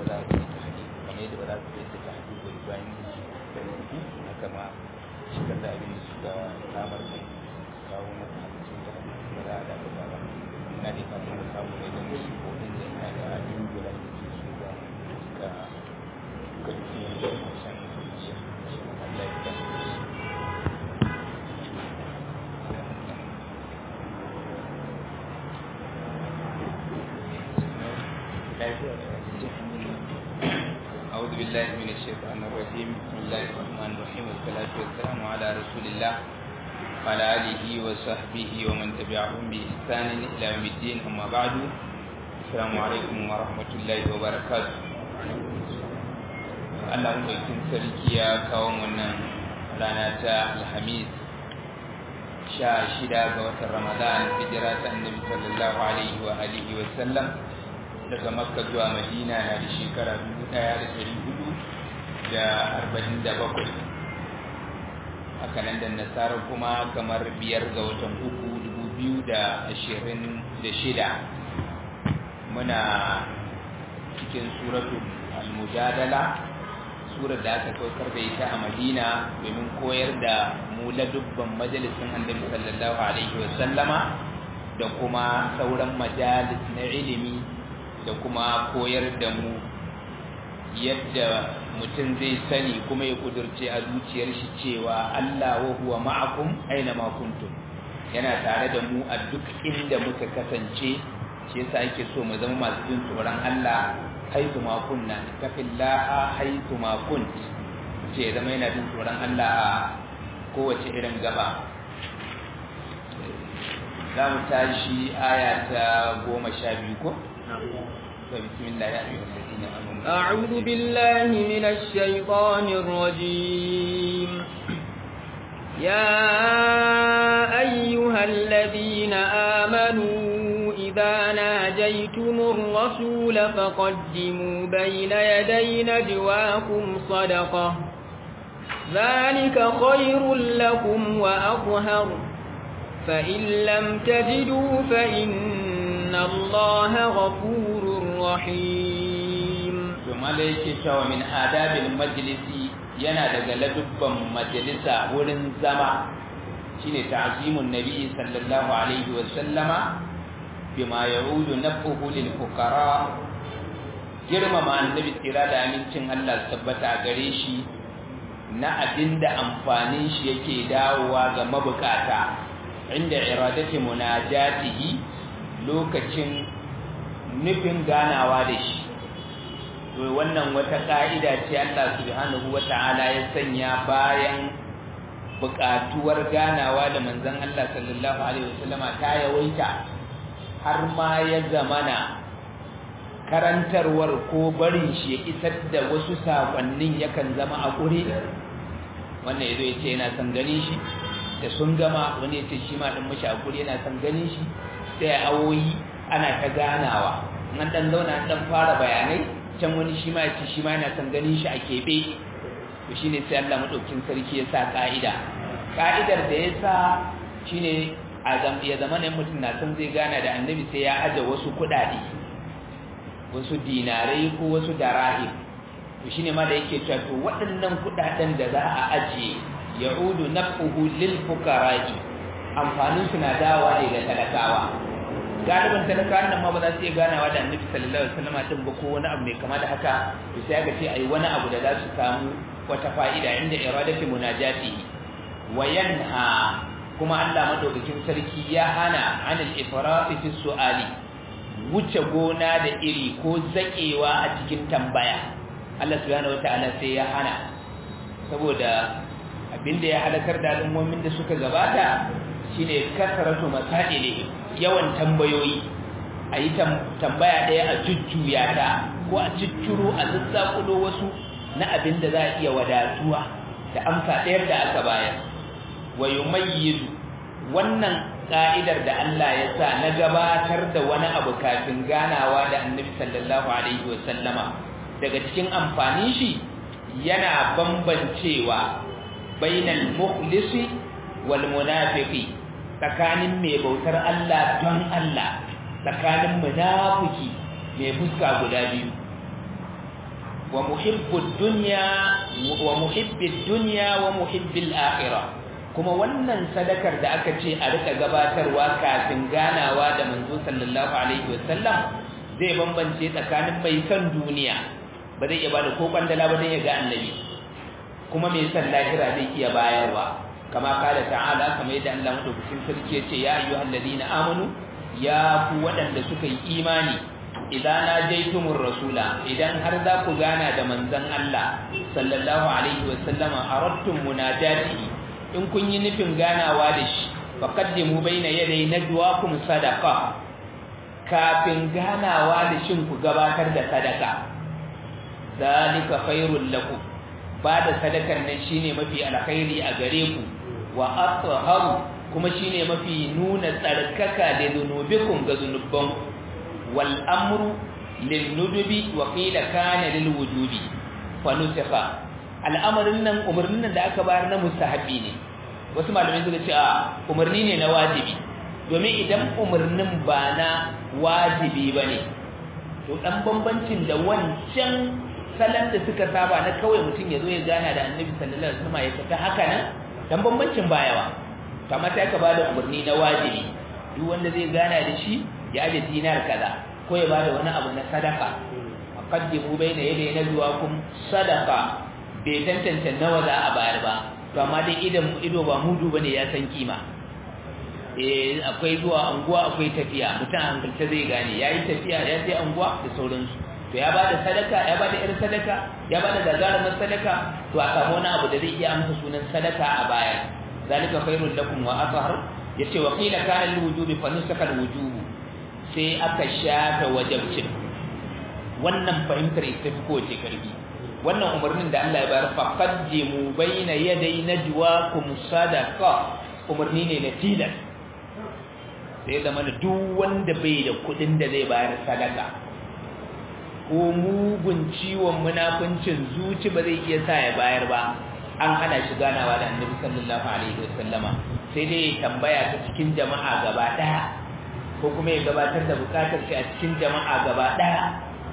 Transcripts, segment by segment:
ba za su yi tahqiq kamar yadda ba za su yi tahqiq ba bayan da rubutu haka ma shigar da abin su ga samar da kawo maka hadisin da ba za a dafa ba ina da kan mu samu ne don su ko din da ina da dingula da su su ga ka ka ji da shan zuciya shi Allah ya tsare أعوذ بالله من الشيطان الرجيم بسم الله الرحمن الرحيم والصلاة والسلام على رسول الله وعلى آله وصحبه ومن تبعهم بإحسان إلى يوم الدين أما بعد السلام عليكم ورحمة الله وبركاته Allah mai sarki ya kawo wannan rana ta Alhamis sha shida ga watan Ramadan hijira ta Annabi sallallahu alaihi wa alihi wa sallam daga Makka zuwa Madina na da shekara 1447 haka nan da nasara kuma kamar biyar ga watan uku 2026 muna cikin suratul al-mujadala surar da aka saukar da ita a Madina domin koyar da mu ladubban majalisin Annabi sallallahu alaihi wa sallama da kuma sauran majalis na ilimi da kuma koyar da mu yadda mutum zai sani kuma ya kudurce a zuciyar shi cewa Allah wa huwa ma'akum aina ma kuntum yana tare da mu a duk inda muka kasance shi yasa ake so mu zama masu jin tsoron Allah haitu ma kunna taqillaha haitu ma kunt ce zama yana jin tsoron Allah a kowace irin gaba za mu tashi aya ta goma sha biyu ko? بسم الله يا أيها الذين آمنوا أعوذ بالله من الشيطان الرجيم يا أيها الذين آمنوا إذا ناجيتم الرسول فقدموا بين يدي نجواكم صدقة ذلك خير لكم وأطهر فإن لم تجدوا فإن الله غفور رحيم ثم ليك شو من آداب المجلس yana daga ladubban majalisa wurin zama shine ta'zimun nabi sallallahu alaihi wa sallama bima yaudu nafuhu lil fuqara girmama annabi tsira da amincin Allah tabbata gare shi na abinda amfanin shi yake dawowa ga mabukata inda iradati munajatihi lokacin nufin ganawa da shi to wannan wata ka'ida ce Allah subhanahu wata'ala ya sanya bayan buƙatuwar ganawa da manzon Allah sallallahu alaihi wasallama ta yawaita har ma ya zamana karantarwar ko barin shi ya isar da wasu sakonnin yakan zama a ƙure wannan yazo ya ce yana son ganin shi da sun gama wani ya ce shi ma ɗin mashi a ƙure yana son ganin shi sai awoyi ana ta ganawa an ɗan zauna an ɗan fara bayanai can wani shi ma ya ce shi ma yana son ganin shi a keɓe to shine sai Allah madaukin sarki ya sa ka'ida ka'idar da ya sa shine ya zama ne mutum na son zai gana da annabi sai ya aje wasu kuɗaɗe wasu dinarai ko wasu darahim to shine ma da yake cewa to waɗannan kuɗaɗen da za a ajiye ya'udu nafuhu lil fuqara'i amfanin su na dawa ne ga talakawa galibin talakawan nan ma ba za su iya ganawa da annabi sallallahu alaihi wasallam din ba ko wani abu mai kama da haka to sai aka ce ai wani abu da za su samu wata fa'ida inda iradati munajati wa yanha kuma Allah madaukakin sarki ya hana anil ifrat fi su'ali wuce gona da iri ko zakewa a cikin tambaya Allah subhanahu wataala sai ya hana saboda abinda ya halakar da al'ummomin da suka gabata shine kasaratu masaili yawan tambayoyi a yi tambaya ɗaya a jujjuya ta ko a cicciro a zazzakulo wasu na abin da za a iya wadatuwa da amsa ɗayar da aka bayar wa yumayyizu wannan ka'idar da Allah ya sa na gabatar da wani abu kafin ganawa da Annabi sallallahu alaihi wa sallama daga cikin amfanin shi yana bambancewa bainal mukhlisi wal munafiqi tsakanin mai bautar Allah don Allah tsakanin munafiki mai fuska guda biyu wa muhibbud dunya wa muhibbid dunya wa muhibbil akhirah kuma wannan sadakar da aka ce a rika gabatarwa kafin ganawa da manzo sallallahu alaihi wasallam zai bambance tsakanin mai son duniya ba zai iya bada ko kwandala ba dan ya ga annabi kuma mai son lahira zai iya bayarwa kama kala ta'ala kamar yadda Allah madaukakin sarki ya ce ya ayyuhal ladina amanu ya ku waɗanda suka yi imani idan najaitumur rasula idan har za ku gana da manzon Allah sallallahu alaihi wasallama aradtum munajatihi in kun yi nufin ganawa da shi faqaddimu baina yaday najwaakum sadaqa kafin ganawa da shin ku gabatar da sadaka zalika khairul lakum ba da sadakar nan shine mafi alkhairi a gare ku wa atharu kuma shine mafi nuna tsarkaka da zunubikum ga zunuban wal amru lin nudubi wa qila kana lil wujubi fa nusikha al'amarin nan umarnin nan da aka bayar na mustahabi ne wasu malamai suka ce a umarni ne na wajibi domin idan umarnin ba na wajibi bane to dan bambancin da wancan salon da suka saba na kawai mutum ya zo ya gana da annabi sallallahu alaihi wasallam ya fita haka nan dan bambancin bayawa kamar sai ka bada umarni na wajibi duk wanda zai gana da shi ya aje dinar kaza ko ya bada wani abu na sadaka aqaddimu baina yaday najwaakum sadaqa bai tantance nawa za a bayar ba to amma dai idan ido ba mudu bane ya san kima eh akwai zuwa anguwa akwai tafiya mutum hankalta zai gane yayi tafiya ya je anguwa da sauransu to ya bada sadaka ya bada irin sadaka ya bada gagarumin sadaka to a samu wani abu da zai iya amsa sunan sadaka a baya zalika khairul lakum wa athhar yace wa qila kana lil wujubi fa nusaka al wujubu sai aka shata wajibcin wannan fahimtar ita fi kowace karbi wannan umarnin da Allah ya bayar fa qaddimu bayna yaday najwaakum sadaqa umarni ne na tilas sai zama duk wanda bai da kudin da zai bayar sadaka ko mugun ciwon munafincin zuci ba zai iya sa ya bayar ba an hana shi ganawa da annabi sallallahu alaihi wasallama sai dai tambaya ta cikin jama'a gaba daya ko kuma ya gabatar da bukatar shi a cikin jama'a gaba daya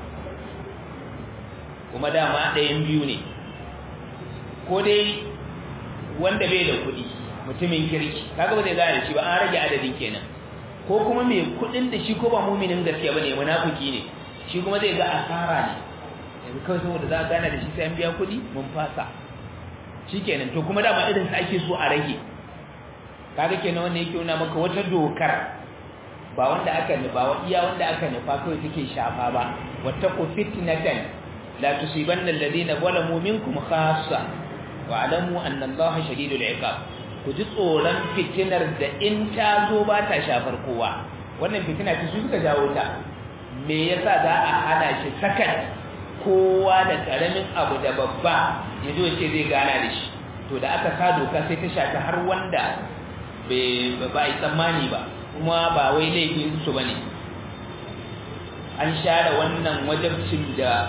kuma dama ɗayan biyu ne ko dai wanda bai da kuɗi mutumin kirki kaga ba zai gane shi ba an rage adadin kenan ko kuma mai kuɗin da shi ko ba muminin gaskiya bane munafiki ne shi kuma zai ga asara ne yanzu kawai saboda za a gana da shi sai an biya kuɗi mun fasa shikenan to kuma dama irin sa ake so a rage kaga kenan wanda yake nuna maka wata dokar ba wanda aka nufa wa iya wanda aka nufa kawai take shafa ba wattaqu fitnatan la tusibanna alladhina zalamu minkum khassa wa alamu anna allaha shadidul iqab ku ji tsoron fitinar da in ta zo ba ta shafar kowa wannan fitina ce su suka jawo ta me yasa za a hana shi sakat kowa da karamin abu da babba ya zo ce zai gana da shi to da aka sa doka sai ta shafi har wanda ba yi tsammani ba kuma ba wai laifin su bane an share wannan wajabcin da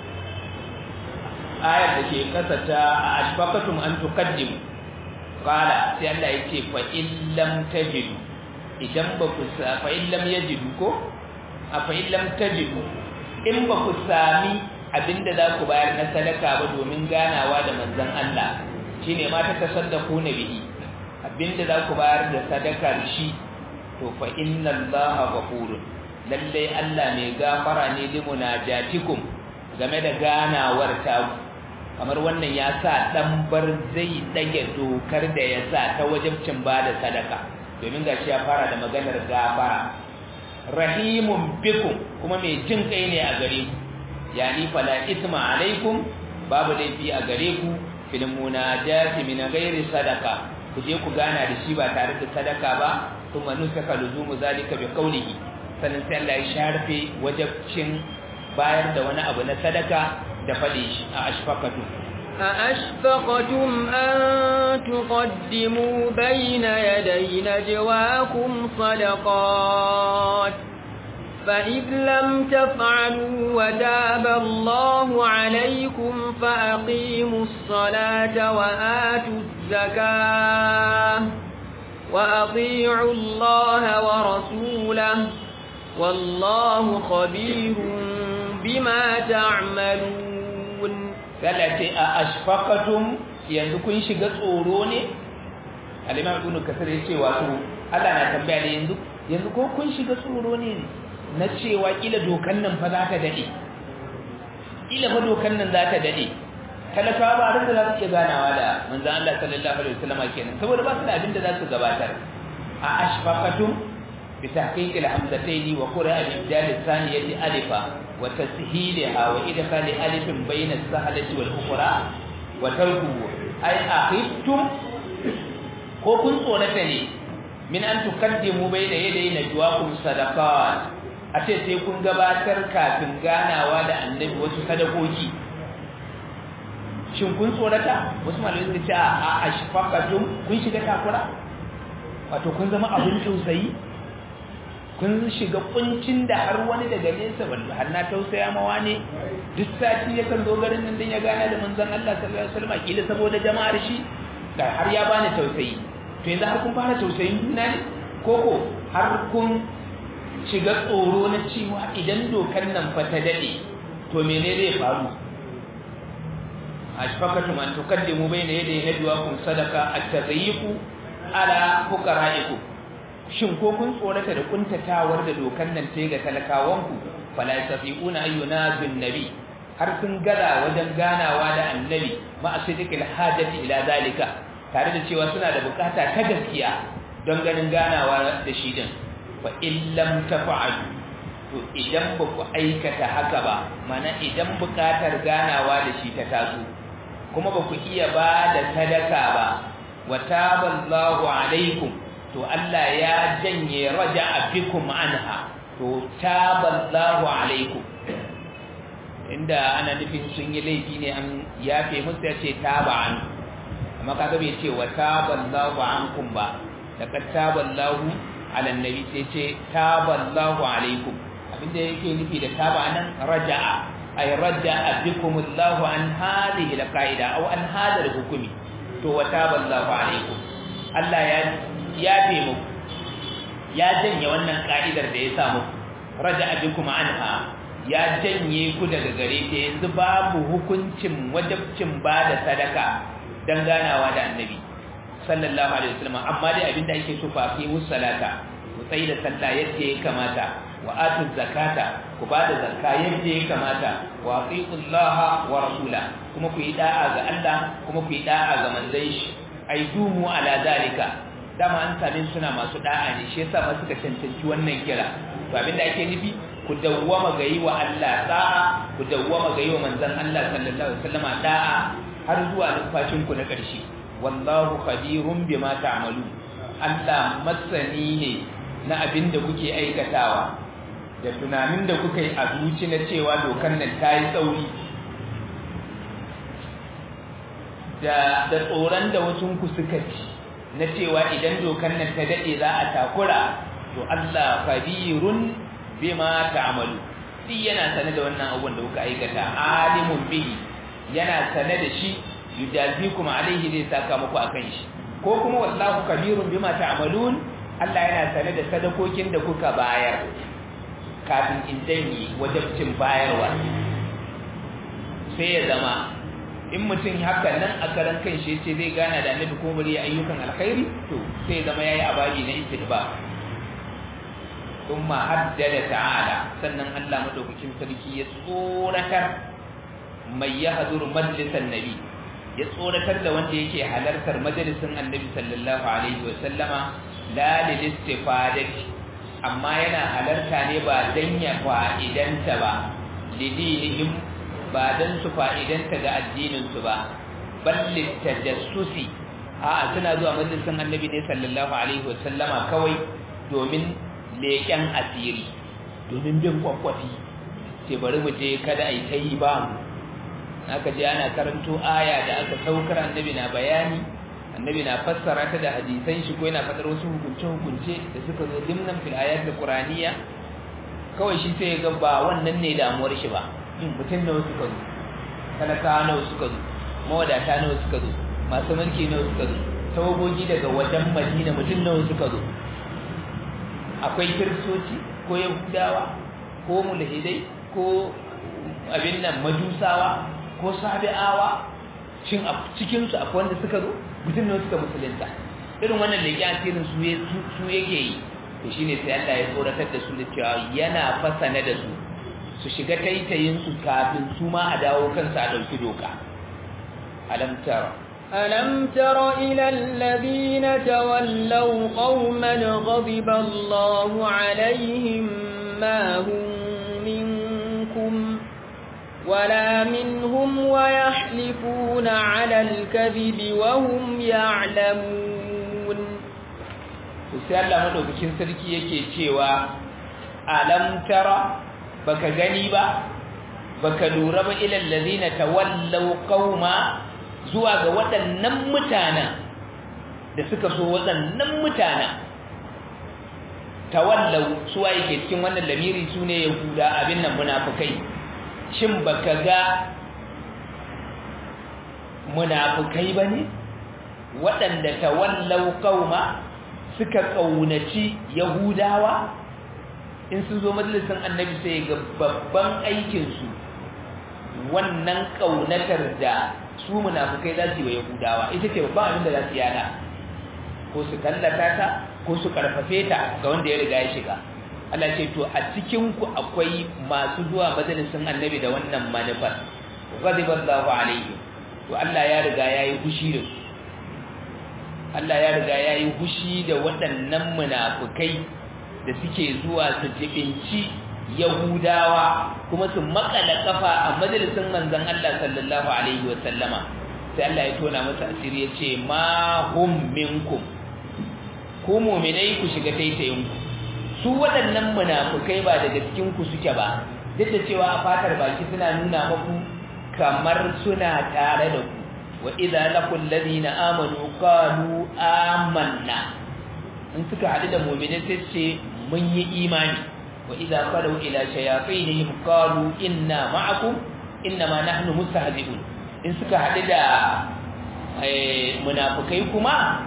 ayar da ke kasa ta a ashfaqatum an tuqaddimu qala sai Allah yake fa in lam tajidu idan ba ku sa fa in lam yajidu ko a fa in lam tajidu in ba ku sami abinda za ku bayar na sadaka ba domin ganawa da manzon Allah shine ma ta tasaddaku na bihi abinda za ku bayar da sadakar shi to fa inna Allaha ghafurun lalle Allah mai gafara ne limunajatikum game da ganawar ta kamar wannan ya sa dan bar zai dage dokar da ya sa ta wajibcin bada sadaka domin gashi ya fara da maganar gafara rahimun bikum kuma mai jin kai ne a gare ku yani fala isma alaikum babu laifi a gare ku fil munajati min ghairi sadaka ku je ku gana da shi ba tare da sadaka ba kuma nusaka luzumu zalika bi qawlihi sanan sai Allah ya sharfe wajibcin bayar da wani abu na sadaka da faɗi shi a ashfaqatu أأشفقتم أن تقدموا بين يدي نجواكم صدقات فإذ لم تفعلوا وتاب الله عليكم فأقيموا الصلاة وآتوا الزكاة وأطيعوا الله ورسوله والله خبير بما تعملون Allah ce a ashfaqatum yanzu kun shiga tsoro ne al-imam ibn kasir yace wato Allah na tambaya ne yanzu yanzu ko kun shiga tsoro ne na cewa kila dokan nan fa za ta dade kila fa dokan nan za ta dade talakawa ba da za su iya ganawa da manzon Allah sallallahu alaihi wasallam kenan saboda ba su da abin da za su gabatar a ashfaqatum bi tahqiq al-hamzatayn wa qira'a al-ibdal al-thaniyati alifa wa tasheelaha wa idkhal alif bayna as-sahlati wal-ukhra wa tarkuhu ay akhiftum ko kun tsorata ne min an tukaddimu bayna yaday najwaakum sadaqat a ce sai kun gabatar kafin ganawa da annabi wasu sadakoki shin kun tsorata wasu malamai suka ce a ashfaqatum kun shiga takura wato kun zama abin tausayi kun shiga kuncin da har wani daga nesa wallahi har na tausaya mawa ne duk sati ya kan zo garin nan din ya gana da manzon Allah sallallahu alaihi wasallam kila saboda jama'ar shi da har ya bani tausayi to yanzu har kun fara tausayin juna ne koko har kun shiga tsoro na cewa idan dokar nan fa ta dade to mene zai faru ashfaqatum an tuqaddimu bayna yaday najwaakum sadaqa at-tadayyiqu ala fuqara'ikum shin ko kun tsorata da kuntatawar da dokar nan ce ga talakawanku fala yasafiquna ayyuna bin nabi har sun gada wajen ganawa da annabi ma asidikil hajati ila zalika tare da cewa suna da bukata ta gaskiya don ganin ganawa da shi din fa illam tafa'alu to idan ba ku aikata haka ba mana idan bukatar ganawa da shi ta taso kuma ba ku iya ba da sadaka ba wa taballahu alaikum to Allah ya janye raja'a bikum anha to taballahu alaikum inda ana nufin sun yi laifi ne an yafe musu ya ce taba an amma kaga bai ce wa taballahu ankum ba laqad taballahu ala annabi sai ce taballahu alaikum abinda yake nufi da taba nan raja'a ay raja'a bikum Allah an hadhihi alqaida aw an hadha alhukmi to wa taballahu alaikum Allah ya yafe muku ya janye wannan ka'idar da ya sa muku raja'a bikum anha ya janye ku daga gare ta yanzu babu hukuncin wajabcin ba da sadaka dan ganawa da annabi sallallahu alaihi wasallam amma dai abinda ake so fa fi musallata ku tsayi da sallah yadda ya kamata wa atu zakata ku ba da zakka yadda ya kamata wa atiullaha wa rasula kuma ku yi da'a ga Allah kuma ku yi da'a ga manzon shi ai dumu ala zalika dama an same suna masu da'a ne shi yasa ma suka cancanci wannan kira to abinda ake nufi ku dawwama ga yi wa Allah da'a ku dawwama ga yi wa manzon Allah sallallahu alaihi wasallam da'a har zuwa numfashin ku na ƙarshe wallahu khabirun bima ta'malu Allah masani ne na abin da kuke aikatawa da tunanin da kuka yi a zuci na cewa dokan nan ta yi tsauri da da tsoron da wasu ku suka ci na cewa idan dokan nan ta dade za a takura to Allah khabirun bima ta'malu shi yana sane da wannan abun da kuka aikata alimun bihi yana sane da shi yujazikum alaihi zai saka muku akan shi ko kuma wallahu kabirun bima ta'malun Allah yana sane da sadakokin da kuka bayar kafin in danyi wajabcin bayarwa sai ya zama in mutum haka nan a karan kan shi ce zai gana da annabi ko bari ayyukan alkhairi to sai zama yayi ababi na istidba thumma haddada ta'ala sannan Allah madaukakin sarki ya tsoratar mai yahduru majlisan nabi ya tsoratar da wanda yake halartar majalisin annabi sallallahu alaihi wa sallama la lil istifadati amma yana halarta ne ba dan ya fa'idanta ba lidinihim ba dan su fa'idanta ga addinin su ba balli tajassusi a suna zuwa majalisin annabi ne sallallahu alaihi wa sallama kawai domin leken asiri domin bin kwakwafi ce bari mu je kada ai kai ba mu aka je ana karanto aya da aka saukar annabi na bayani annabi na fassara ta da hadisan shi ko yana fadar wasu hukunce hukunce da suka zo dimnan fil ayat qur'aniyya kawai shi sai ga ba wannan ne damuwar shi ba in mutum nawa suka zo talaka nawa suka zo mawadata nawa suka zo masu mulki nawa suka zo tawagogi daga wajen madina mutum nawa suka zo akwai kiristoci ko yahudawa ko mulhidai ko abin nan majusawa ko sabi'awa shin a cikin su akwai wanda suka zo mutum ne suka musulunta irin wannan da yake asirin su su yake yi to shine sai Allah ya tsoratar da su da cewa yana fasana da su su shiga taitayin su kafin su ma a dawo kansu a dauki doka alam tara ألم تر إلى الذين تولوا قوما غضب الله عليهم ما هم منكم ولا منهم ويحلفون على الكذب وهم يعلمون sai Allah madaukakin sarki yake cewa alam tara baka gani ba baka lura ba ilal ladina tawallaw qauma zuwa ga waɗannan mutanen da suka so waɗannan mutanen tawallau suwa yake cikin wannan lamiri su ne yahuda abin nan munafukai shin baka ga munafukai ba ne waɗanda tawallau kauma suka ƙaunaci yahudawa in sun zo majalisun annabi sai ga babban aikinsu wannan ƙaunatar da su munafukai za su yi wa yahudawa ita ce babban abin da za su yana ko su tallata ta ko su karfafe ta ga wanda ya riga ya shiga Allah ce to a cikin ku akwai masu zuwa majalisin annabi da wannan manufar ghadiballahu alaihi to Allah ya riga yayi hushi da su Allah ya riga yayi hushi da waɗannan munafukai da suke zuwa su jibinci Yahudawa kuma su makala kafa a majalisin manzon Allah sallallahu alaihi wa sallama sai Allah ya tona masa asiri ya ce ma hum minkum ku mu'minai ku shiga taitayin ku su waɗannan munafukai ba daga cikin ku suke ba duk da cewa a fatar baki suna nuna muku kamar suna tare da ku wa idza laqul ladina amanu qalu amanna in suka haɗu da mu'minai sai ce mun yi imani wa idza qalu ila shayatinihim qalu inna ma'akum innama nahnu mustahzi'un in suka haɗu da munafukai kuma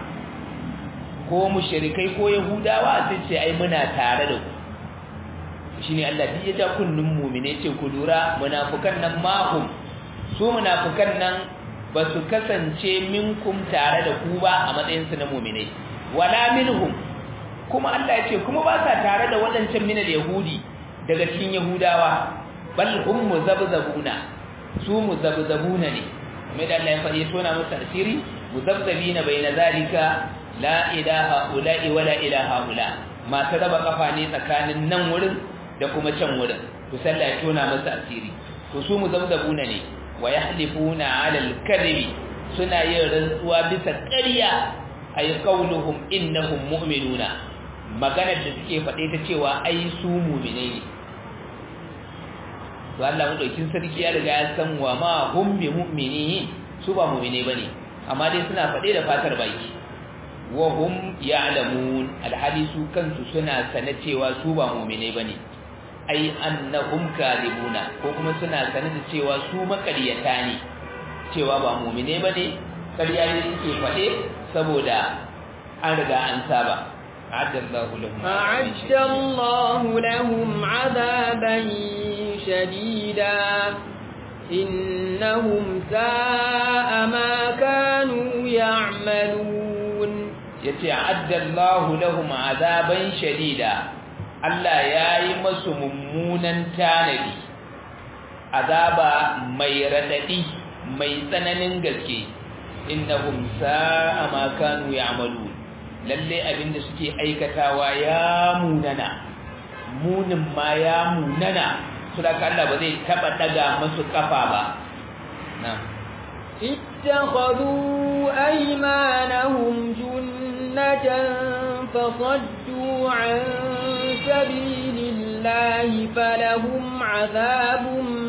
ko mushrikai ko yahudawa sai ce ai muna tare da ku shine Allah duk ya ja kunnun mu'mine ce ku lura munafukan nan mahum su munafukan nan ba su kasance minkum tare da ku ba a matsayin su na mu'mine wala minhum kuma Allah ya ce kuma ba sa tare da waɗancan minal yahudi daga cikin yahudawa bal hum muzabzabuna su muzabzabuna ne mai da Allah ya faɗi tona musu asiri muzabzabina baina zalika la ilaha ula'i wala ilaha ula masu raba kafa ne tsakanin nan wurin da kuma can wurin to sallah ya tona musu asiri to su muzabzabuna ne wa yahlifuna ala al-kadhibi suna yin rantsuwa bisa ƙarya ay qawluhum innahum mu'minuna maganar da suke faɗe ta cewa ai su mu'mine ne to Allah madaukin sarki ya riga ya san wa ma hum bi mu'minin su ba mu'mine bane amma dai suna faɗe da fatar baki wa hum ya'lamun alhadisu kansu suna sane cewa su ba mu'mine bane ai annahum kadibuna ko kuma suna sane da cewa su makariyata ne cewa ba mu'mine bane ƙarya ne suke faɗe saboda an riga an saba أعد الله لهم أعد الله لهم عذابا شديدا إنهم ساء ما كانوا يعملون يتعد الله لهم عذابا شديدا Allah ya yi masu mummunan tanadi azaba mai raɗaɗi mai tsananin gaske innahum sa'a ma kanu ya'malun lalle abinda suke aikatawa ya munana munin ma ya munana su da Allah ba zai taba daga masu kafa ba na'am اتخذوا أيمانهم جنة فصدوا عن سبيل الله فلهم عذاب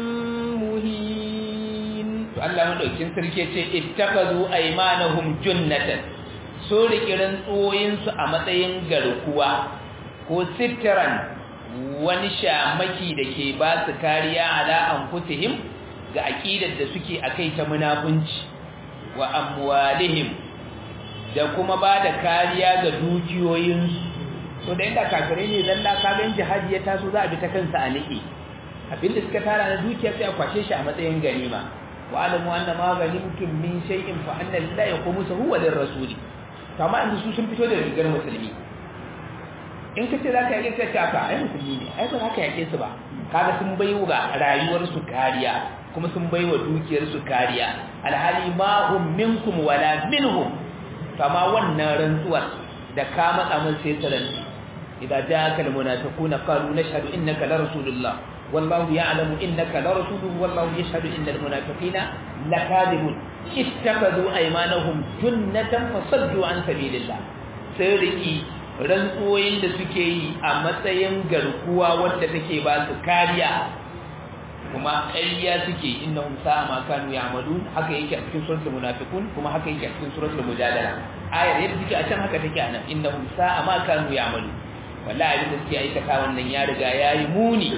مهين الله مدوكين سركي ce ittakazu aymanahum junnatan so rikirin tsoyinsu a matsayin garkuwa ko sitran wani shamaki da ke ba su kariya ala anfusihim ga aqidar da suke akai ta munafunci wa amwalihim da kuma ba da kariya ga dukiyoyinsu to da inda kafirai ne zalla kagan jihadi ya taso za a bi ta kansa a niki abinda suka tara na dukiya sai a kwace shi a matsayin ganima wa alamu anna ma ghanimtum min shay'in fa anna lillahi khumsuhu wa lirrasuli to amma yanzu su sun fito da rigar musulmi in ka ce za ka yake sai ka ai musulmi ne ai ba za ka yake su ba kaga sun bai wa rayuwar su kariya kuma sun bai wa dukiyar su kariya alhali ma hum minkum wala minhum to amma wannan rantsuwar da ka matsa mun sai taranti idza ja'aka almunafiquna qalu nashhadu innaka la rasulullah wallahu ya'lamu innaka la rasuluhu wallahu yashhadu innal munafiqina lakadibun ittakhadhu aymanahum junnatan fasaddu an sabilillah sai riki rantsuwoyin da suke yi a matsayin garkuwa wadda take ba su kariya kuma ƙarya suke innahum sa'a ma kanu ya'malun haka yake a cikin suratul munafiqun kuma haka yake a cikin suratul mujadala ayar yadda take a can haka take anan innahum sa'a ma kanu ya'malun wallahi abin da suke aikata wannan ya riga yayi muni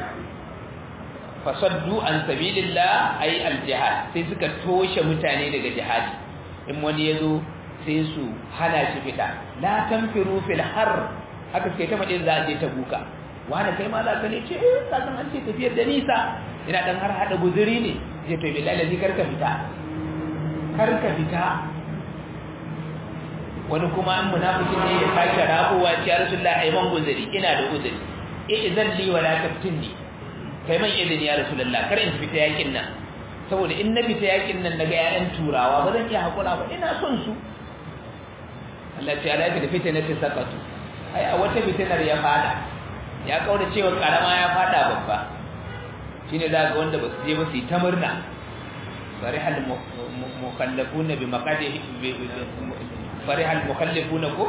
fasaddu an sabilillah ay al-jihad sai suka toshe mutane daga jihadi in wani yazo sai su hana shi fita la tanfiru fil har haka sai ta madin za a je ta buka wani kai ma za ka ne ce eh ka san an ce tafiyar da nisa ina dan har hada guzuri ne je to billahi lazi karka fita karka fita wani kuma an munafikin ne ya sake rabuwa ya rasulullahi ai man guzuri ina da guzuri eh idan li wala taftinni kai man izini ya rasulullah kar in fita yakin nan saboda in na fita yakin nan daga yayan turawa ba zan iya hakura ba ina son su Allah ta ala da fitina ta sakatu ai a wata fitinar ya fada ya kaura cewa karama ya fada babba shine da ga wanda ba su je ba su yi ta murna farihal mukallafuna bi maqadihi farihal mukallafuna ko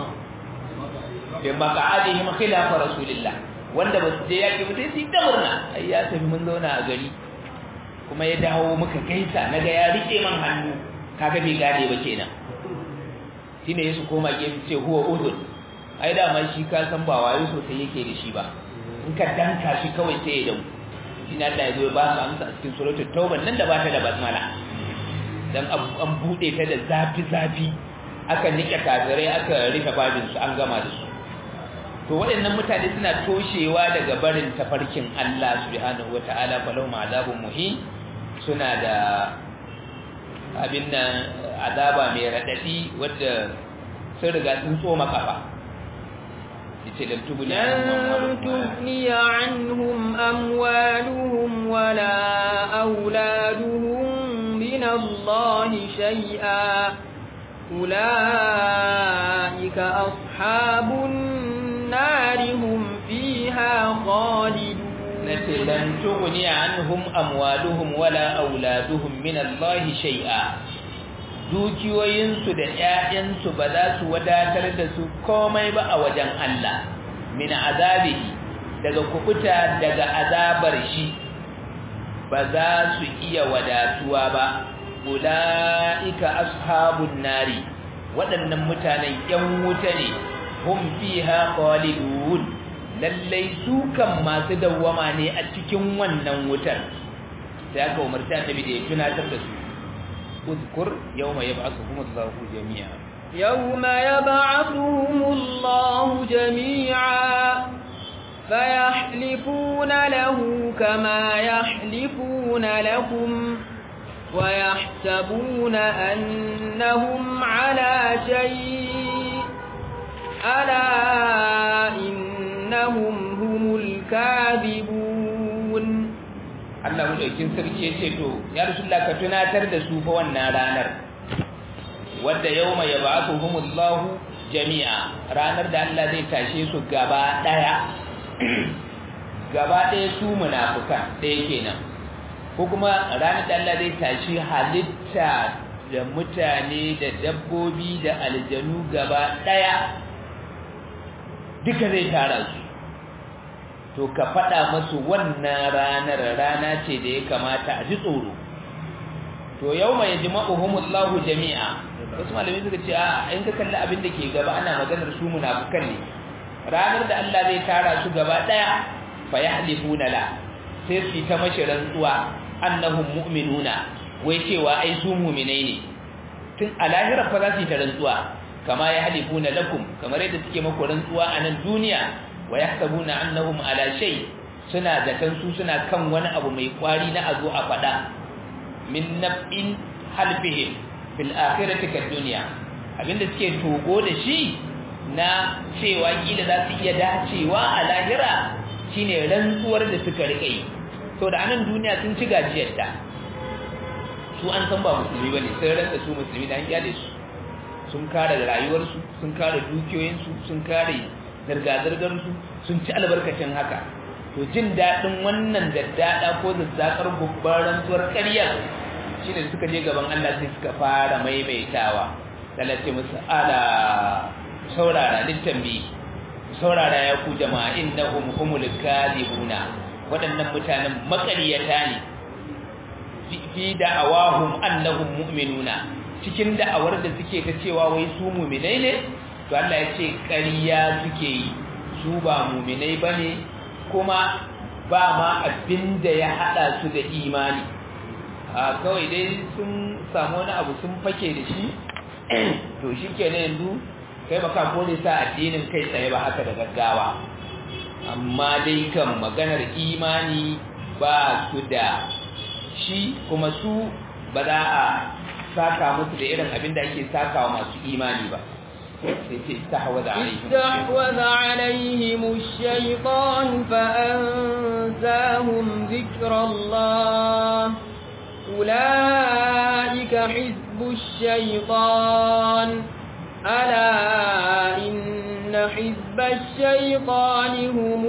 bi maqadihim khilaf rasulillah wanda ba su je yaki ba sai su yi ta murna ai ya tafi mun zauna a gari kuma ya dawo muka gaisa naga ya rike man hannu kaga bai gane ba kenan shine yasu koma gefe ce huwa uzun ai da man shi ka san ba wayo sosai yake da shi ba in ka danka shi kawai sai ya dawo shine Allah ya zo ba su amsa a cikin suratul tauba nan da ba ta da basmala dan an bude ta da zafi zafi aka nike kafirai aka rika babin su an gama da su to waɗannan mutane suna toshewa daga barin tafarkin Allah subhanahu wataala falau ma'azabun muhin suna da abin nan azaba mai radadi wadda sun riga sun tsoma kafa yace lan tubni تغني عنهم أموالهم ولا أولادهم من الله شيئا أولئك أصحاب النار هم فيها خالدون nace lan tughni anhum amwaluhum wala auladuhum min Allah shay'a dukiyoyinsu da ƴaƴansu ba za su wadatar da su komai ba a wajen Allah min azabihi daga kubuta daga azabar shi ba za su iya wadatuwa ba ulaika ashabun nari waɗannan mutanen ƴan wuta ne hum fiha khalidun lallai su kan masu dawwama ne a cikin wannan wutar sai aka umarci annabi da ya tunatar da su uzkur yawma yab'athuhum Allahu jami'a yawma yab'athuhum Allahu jami'a fayahlifuna lahu kama yahlifuna lakum ويحسبون أنهم على شيء ألا إنهم هم الكاذبون Allah mulkin sarki ya ce to ya rasulullah ka tunatar da su fa wannan ranar wadda yauma yab'athuhumullahu jami'a ranar da Allah zai tashe su gaba daya gaba daya su munafikan daya kenan ko kuma ranar da Allah zai tashi halitta da mutane da dabbobi da aljanu gaba daya duka zai tara su to ka faɗa masu wannan ranar rana ce da ya kamata a ji tsoro to yau mai jima'uhumullahu jami'a wasu malamai suka ce a in ka kalli abin da ke gaba ana maganar su munafukan ne ranar da Allah zai tara su gaba daya fa yahlifuna la sai su ta mashi rantsuwa annahum mu'minuna wai cewa ai su mu'minai ne tun a lahira fa za su yi ta rantsuwa kama yahlifuna lakum kamar yadda suke maku rantsuwa a nan duniya wa yahsabuna annahum ala shay suna zaton su suna kan wani abu mai kwari na azo a fada min naf'in halfihim fil akhirati kad dunya abinda suke togo da shi na cewa kila za su iya dacewa a lahira shine rantsuwar da suka rika yi to da anan duniya sun ci gajiyar ta su an san ba musulmi bane sai rantsa su musulmi da an kyale su sun kare rayuwarsu sun kare dukiyoyinsu sun kare zirga-zirgarsu sun ci albarkacin haka to jin daɗin wannan daddada ko zazzakar gubbar rantsuwar ƙaryar shi ne suka je gaban Allah sai suka fara maimaitawa talace musu ala saurara littambi saurara ya ku jama'a innahum humul kadhibuna waɗannan mutanen maƙaryata ne fi da'awahum annahum mu'minuna cikin da'awar da suke ta cewa wai su mu'minai ne to Allah ya ce ƙarya suke yi su ba mu'minai bane kuma ba ma abin da ya hada su da imani a kawai dai sun samu wani abu sun fake da shi to shi kenan yanzu kai baka kore sa addinin kai tsaye ba haka da gaggawa amma dai kan maganar imani ba su da shi kuma su ba za a saka musu da irin abin da ake saka wa masu imani ba استحوذ عليهم استحوذ عليهم الشيطان فأنزاهم ذكر الله أولئك حزب الشيطان ألا إن حزب الشيطان هم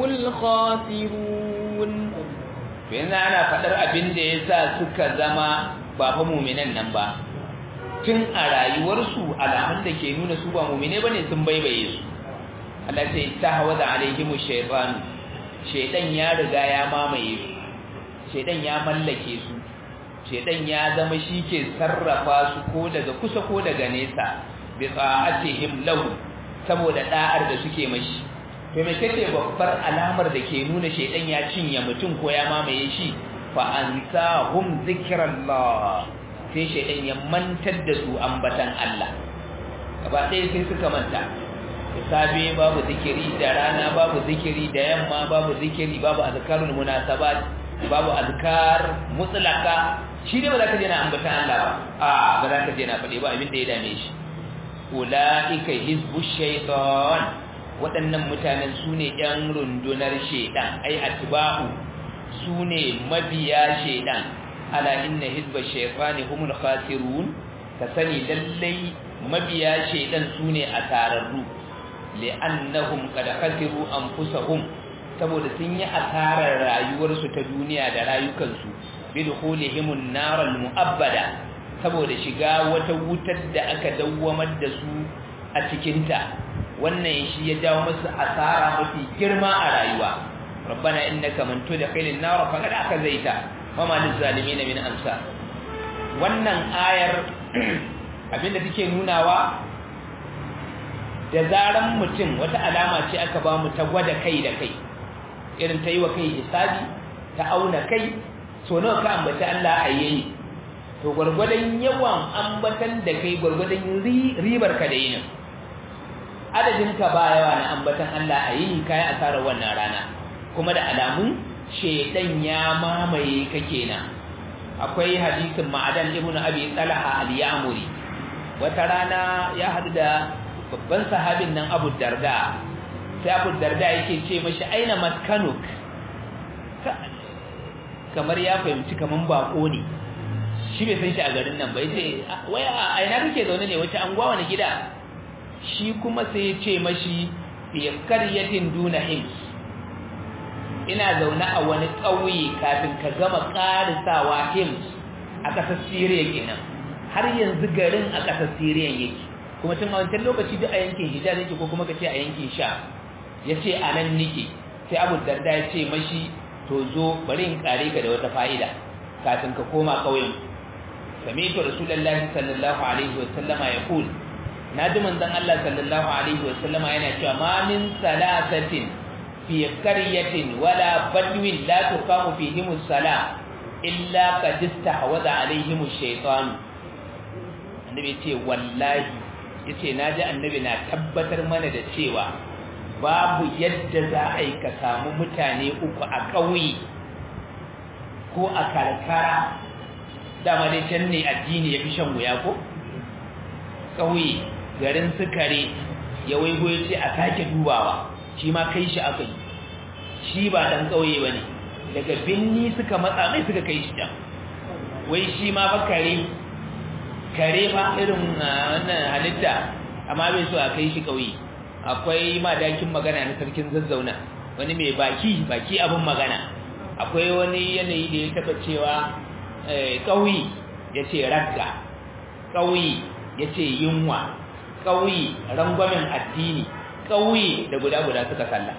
الخاسرون yanzu ana faɗar abin da ya sa suka zama ba fa muminan nan ba tun a rayuwarsu alamun da ke nuna su ba mumine ba ne sun baibaye su Allah ce ta hawa da alaihimu shaitanu shaitan ya riga ya mamaye su shaitan ya mallake su shaitan ya zama shi ke sarrafa su ko daga kusa ko daga nesa bi ta'atihim lahu saboda da'ar da suke mashi to me kace babbar alamar da ke nuna shaitan ya cinye mutum ko ya mamaye shi fa ansahum zikrallah sai shaidan ya mantar da su ambatan Allah gaba ɗaya sai suka manta da safe babu zikiri da rana babu zikiri da yamma babu zikiri babu azkarul munasabat babu azkar mutlaka shi dai ba za ka je na ambatan Allah ba a ba za ka je na faɗi ba abin da ya dame shi ulaika hizbu shaytan waɗannan mutanen su ne ‘yan rundunar shaidan ai atba'u su ne mabiya shaidan ala inna hizba shaytani humul khasirun ka sani lallai mabiya shaydan sune asararru li'annahum qad khasiru anfusahum saboda sun yi asarar rayuwarsu ta duniya da rayukansu bidkhulihim nar muabbada saboda shiga wata wutar da aka dawwamar da su a cikin ta wannan shi ya jawo musu asara mafi girma a rayuwa rabbana innaka man tudkhilin nar faqad akazaita wama lizalimin min amsa wannan ayar abinda take nunawa da zaran mutum wata alama ce aka ba mu ta gwada kai da kai irin ta yi wa kai hisabi ta auna kai so nawa ka ambata Allah a yayi to gwargwadon yawan ambatan da kai gwargwadon ribar ka da yinin adadin ka ba yawa na ambatan Allah a yini kai asarar wannan rana kuma da alamun shedan ya mamaye ka kenan akwai hadisin ma'adan ibn abi talha al-yamuri wata rana ya hadu da babban sahabin nan Abu Darda sai Abu Darda yake ce mashi aina maskanuk kamar ya fahimci kaman bako ne shi bai san shi a garin nan ba yace wai a aina kake zaune ne wace anguwa wani gida shi kuma sai ya ce mashi fi qaryatin duna hims ina zaune a wani ƙauye kafin ka gama ƙarisawa hims a ƙasar Syria kenan har yanzu garin a ƙasar Syria yake kuma tun a wancan lokaci duk a yankin Hijaz yake ko kuma kace a yankin Sha yace a nan nike sai Abu Darda ya ce mashi to zo bari in kare ka da wata fa'ida kafin ka koma ƙauyen sami'tu rasulullahi sallallahu alaihi wa sallama yaqul naji manzon Allah sallallahu alaihi wa sallama yana cewa ma min salasatin fi qaryatin wala badwin la tuqamu fihim as-salah illa qad istahwadha alaihim ash-shaytan annabi ce wallahi yace naji annabi na tabbatar mana da cewa babu yadda za a yi ka samu mutane uku a ƙauye ko a karkara dama dai can ne addini ya fi shan wuya ko ƙauye garin sukare ya waigo ya ce a sake dubawa shi ma kai shi aka yi shi ba ɗan ƙauye ba ne daga binni suka matsa mai suka kai shi can wai shi ma ba kare kare ba irin wannan halitta amma bai so a kai shi ƙauye akwai madakin magana na sarkin zazzauna wani mai baki baki abin magana akwai wani yanayi da ya taba cewa ƙauye ya ce ragga ƙauye ya ce yunwa ƙauye rangwamen addini ƙauye da guda-guda suka salla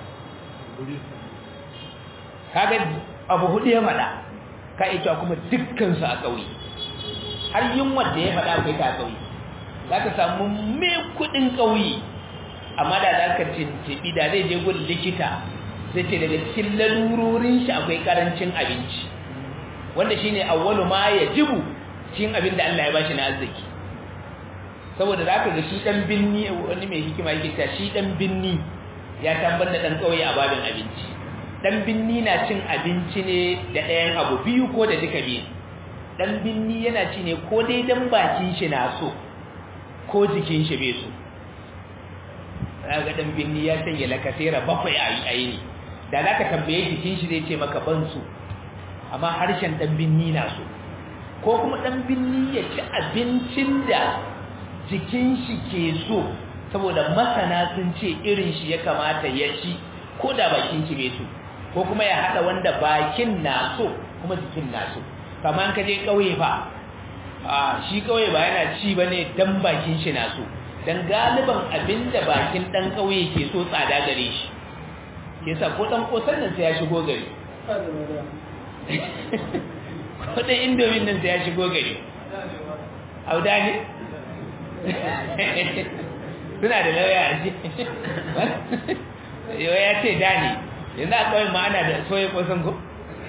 kaga abu hudu ya faɗa ka ita kuma dukkansu a ƙauye har yunwa da ya faɗa akwai ta ƙauye za ka samu mai kuɗin ƙauye amma da za ka tuntuɓi da zai je gudun likita zai ce daga cikin lalurorin shi akwai ƙarancin abinci wanda shi ne awwalu ma ya jibu cikin abin da Allah ya bashi na arziki saboda za ka ga shi ɗan binni wani mai hikima yake ta shi ɗan binni ya tambar da ɗan ƙauye a babin abinci ɗan binni na cin abinci ne da ɗayan abu biyu ko da duka biyu ɗan binni yana ci ne ko dai dan bakin shi na so ko jikin shi bai so ga ɗan binni ya sanya lakasera bakwai a yi ne da za ka tambaye jikin shi zai ce maka ban so amma harshen ɗan binni na so ko kuma ɗan binni ya ci abincin da jikin shi ke so saboda masana sun ce irin shi ya kamata ya ci ko da bakin shi bai so ko kuma ya haɗa wanda bakin na so kuma jikin na so kamar ka je ƙauye fa a shi ƙauye ba yana ci ba ne dan bakin shi na so dan galiban abinda bakin ɗan ƙauye ke so tsada gare shi yasa ko ɗan ƙosan nan sai ya shigo gari ko ɗan indomin nan sai ya shigo gari auda ne suna da lauya a ji yau ya ce da ne yanzu a kawai ma'ana da soye ƙosan ko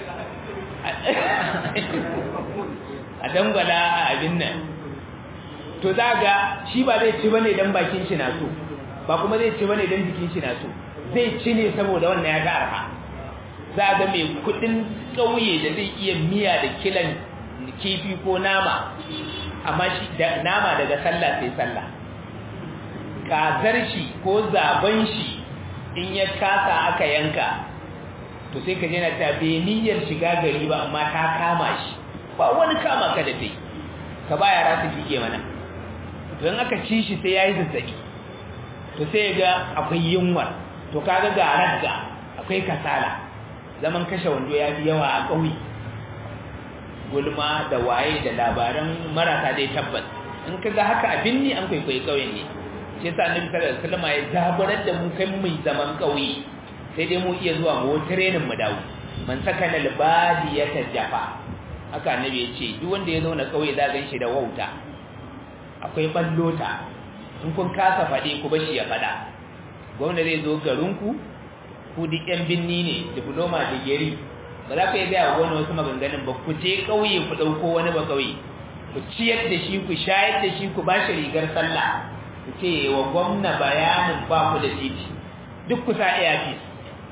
a dangwala a abin nan to za ga shi ba zai ci bane dan bakin shi na so ba kuma zai ci bane dan jikin shi na so zai ci ne saboda wannan ya ga arha za ga mai kudin kauye da zai iya miya da kilan kifi ko nama amma shi da nama daga sallah sai sallah kazar shi ko zaben shi in ya kasa aka yanka to sai ka je na ta bai niyyar shiga gari ba amma ta kama shi ba wani kama ka da dai ka ba yara su fike mana to in aka ci shi sai yayi zazzabi to sai ga akwai yunwar to kaga ga ragga akwai kasala zaman kashe wando ya fi yawa a ƙauye gulma da waye da labaran marasa dai tabbas in ka ga haka abin ne an kwaikwayi ƙauyen ne shi yasa annabi sallallahu alaihi wasallam ya zaburar da mu kai mai zaman ƙauye sai dai mu iya zuwa mu training mu dawo man sakana albadiyata jafa haka annabi ya ce duk wanda ya zauna ƙauye za gan shi da wauta akwai ballota in kun kasa faɗi ku bashi ya faɗa gwamna zai zo garinku ku duk yan binni ne diploma digiri ba za ku iya gaya wa gwamna wasu maganganun ba ku je ƙauye ku ɗauko wani ba ƙauye ku ciyar da shi ku shayar da shi ku bashi rigar sallah ku ce wa gwamna bayanin ba ku da titi duk ku sa airpiece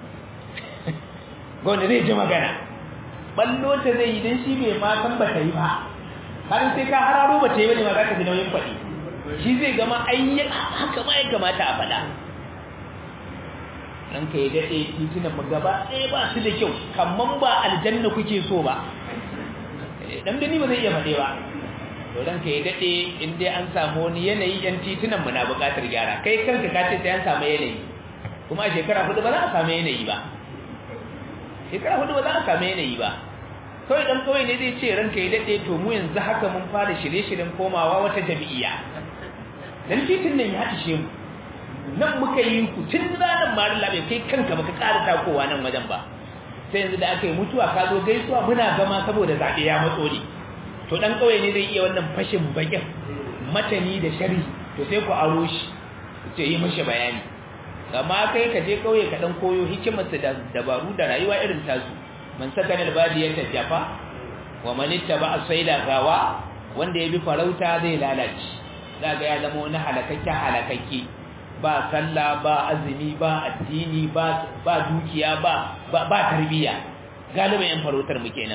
gwamna zai ji magana ballo ta zai yi don shi bai ma san ba ta yi ba har sai ka hararo ba ta yi bane ma za ka ji nauyin faɗi shi zai gama ayyan haka ma ya kamata a faɗa ɗan ka yi daɗe titunan mu gaba ɗaya ba su da kyau kamar ba aljanna kuke so ba ɗan gani ba zai iya faɗe ba to ɗan ka yi daɗe in dai an samu wani yanayi yan titunan mu na buƙatar gyara kai kanka ka ce sai an samu yanayi kuma a shekara hudu ba za a samu yanayi ba shekara hudu ba za a samu yanayi ba kawai dan kawai ne zai ce ranka ya dade to mu yanzu haka mun fara shirye-shiryen komawa wata jami'a dan titin nan ya ishe mu nan muka yi ku tun ranar marin labe kai kanka baka ƙara takowa nan wajen ba sai yanzu da aka yi mutuwa ka zo gaisuwa muna gama saboda zaɓe ya matso ne to dan kawai ne zai iya wannan fashin bakin matani da shari to sai ku aro shi ku ce yi mashi bayani amma kai ka je kauye ka dan koyo hikimarsa da dabaru da rayuwa irin tasu man sakana albadiyata jafa wa man ittaba asayla gawa wanda yabi farauta zai lalace daga ya zama wani halakakke halakakke ba sallah ba azumi ba addini ba ba dukiya ba ba, ba tarbiya galiban yan farautar mu kenan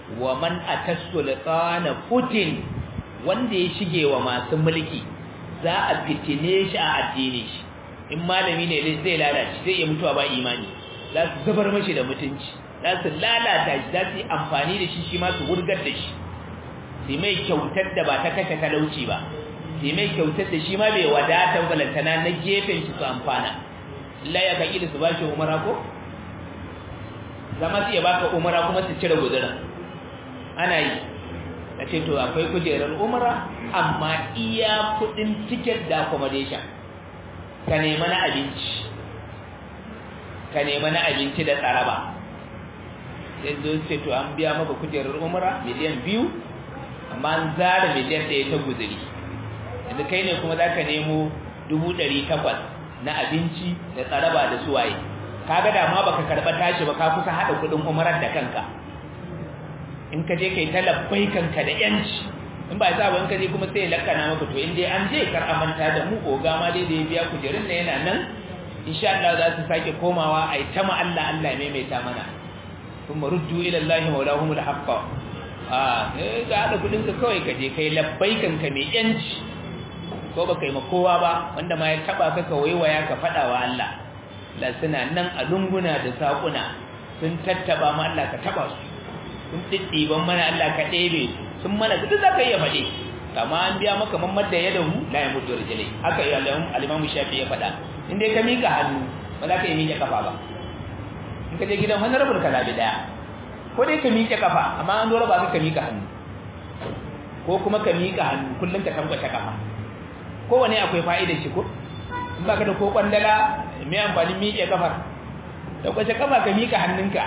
wa man atasulqana putin wanda ya shige wa masu mulki za a fitine shi a addini shi in malami ne zai lalace zai iya mutuwa ba imani za su zubar mashi da mutunci za su lalata shi za su yi amfani da shi shi ma su wurgar da shi sai mai kyautar da ba ta kashe talauci ba sai mai kyautar da shi ma bai wadatar balantana na gefen shi su amfana Allah ya kaki da su ba shi umara ko zama su iya baka umara kuma su cire guzurin ana yi a ce to akwai kujerar umara amma iya kudin ticket da accommodation ka nema na abinci ka nema na abinci da tsaraba sai zo ce to an biya maka kujerar umara miliyan biyu amma an zara miliyan ɗaya ta guzuri yanzu kai ne kuma za ka nemo dubu ɗari takwas na abinci da tsaraba da suwaye kaga da ma baka karɓa tashi ba ka kusa haɗa kuɗin umarar da kanka in ka je kai ta labbai kanka da yanci in ba sa ba in ka je kuma sai lakana maka to in dai an je kar amanta da mu oga ma dai da ya biya kujerun na yana nan insha Allah za su sake komawa ai ta ma Allah Allah ya maimaita mana kuma ruddu ila Allah maulahum alhaqqa ah eh ga hada kudin ka kawai ka je kai labbai kanka mai yanci ko baka yi ma kowa ba wanda ma ya taba ka ka waiwaya ka fada wa Allah la suna nan a lunguna da sakuna sun tattaba ma Allah ka taba su sun ɗiɗɗiban mana Allah ka ɗebe sun mana duk za ka iya faɗe kama an biya maka mamar da ya dahu la ya mutu rijilai haka yi alimamu shafi ya faɗa inda ka miƙa hannu ba za ka yi miƙe kafa ba in ka je gidan wani rabin ka zaɓi ɗaya ko dai ka miƙe kafa amma an dora ba ka ka miƙa hannu ko kuma ka miƙa hannu kullum ka tambata kafa kowane akwai fa'idar shi ko in ba ka da ko kwandala mai amfani miƙe kafar da kwace kafa ka miƙa hannunka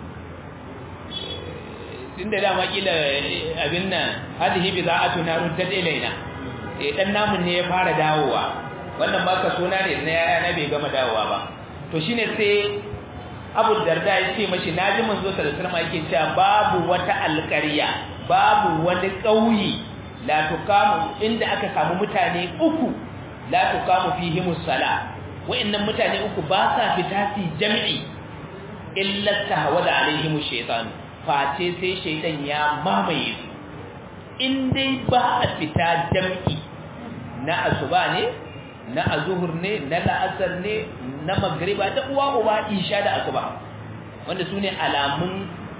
tunda dama kila abin nan hadhihi bida'atu narun tadilaina eh dan namun ne ya fara dawowa wannan ba ka sona ne na yaya na bai gama dawowa ba to shine sai Abu Darda ya ce mashi naji manzo sallallahu alaihi wasallam yake cewa babu wata alƙarya babu wani ƙauye la tukamu inda aka samu mutane uku la tukamu fihi musalla wa'annan mutane uku ba sa fita su jami'i illa tahawada alaihim shaytanu face sai shaidan ya mamaye su in dai ba a fita jam'i na asuba ne na azuhur ne na la'asar ne na magriba da uwa uba isha da asuba wanda su ne alamun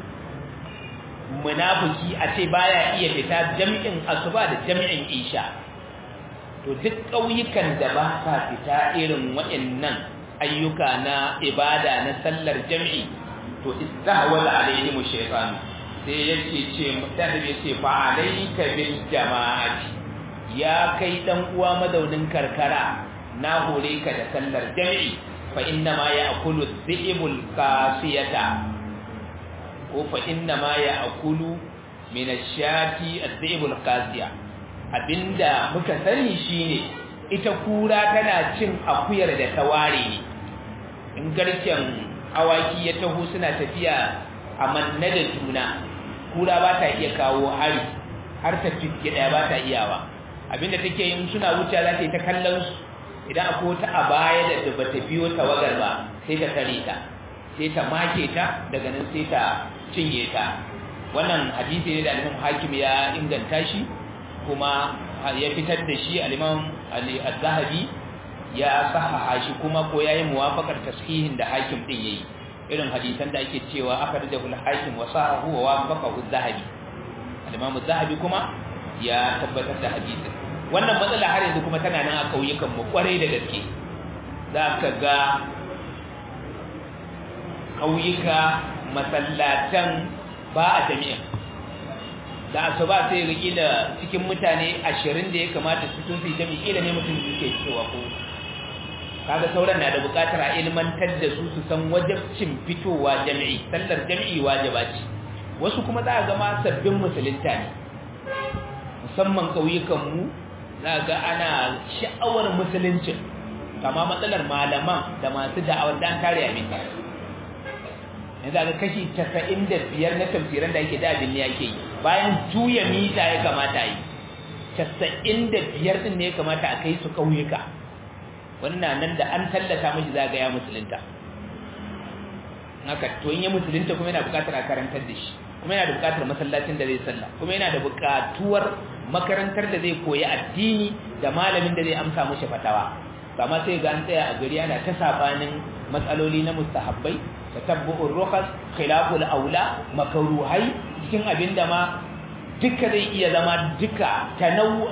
munafiki a ce baya iya fita jam'in asuba da jam'in isha to duk ƙauyukan da ba sa fita irin waɗannan ayyuka na ibada na sallar jam'i to istahwala alaihim shaytan sai yake ce mutane yace fa alayka bil jama'ati ya kai dan uwa madaunin karkara na hore ka da sallar jami'i fa inna ma ya'kulu dhi'bul qasiyata ko fa inna ma ya'kulu min ash-shati adh-dhi'bul qasiya abinda muka sani shine ita kura tana cin akuyar da ta ware ne in garken awaki ya taho suna tafiya a manna da juna kura ba ta iya kawo hari har ta fiske daya ba ta iyawa abinda take yin suna wuce za ta yi ta kallon su idan akwai wata a baya da ba ta biyo tawagar ba sai ta tare ta sai ta make ta daga nan sai ta cinye ta wannan hadisi ne da alimam hakim ya inganta shi kuma ya fitar da shi alimam al-zahabi ya sahaha shi kuma ko yayi muwafaqar tashihin da hakim din yayi irin hadisan da ake cewa akhrajahu al-hakim wa sahahu wa wafaqahu az-zahabi al-imam az-zahabi kuma ya tabbatar da hadisin wannan matsala har yanzu kuma tana nan a kauyukan mu kwarai da gaske zaka ga kauyuka masallatan ba a jami'a da asuba sai ga kila cikin mutane 20 da ya kamata su tun su jami'i kila ne mutum yake fitowa ko kaga sauran na da bukatar a ilmantar da su su san wajibcin fitowa jami'i sallar jami'i wajiba ce wasu kuma za a gama sabbin musulunta ne musamman kauyukan mu za ga ana sha'awar musuluncin kama matsalar malaman da masu da'awar dan kare abin yanzu ga kashi 95 na tafsiran da yake da abin ne yake yi bayan juya mita ya kamata yi 95 din ne ya kamata a kai su kauyuka wannan nan da an tallata mashi zaga ya musulunta haka to in ya musulunta kuma yana bukatar a karantar da shi kuma yana da buƙatar masallacin da zai sallah kuma yana da buƙatuwar makarantar da zai koyi addini da malamin da zai amsa mushi fatawa amma sai ga an tsaya a gari ana ta sabanin matsaloli na mustahabbai tatabbu'ur rukhas khilaful aula makruhai cikin abinda ma duka zai iya zama duka tanawu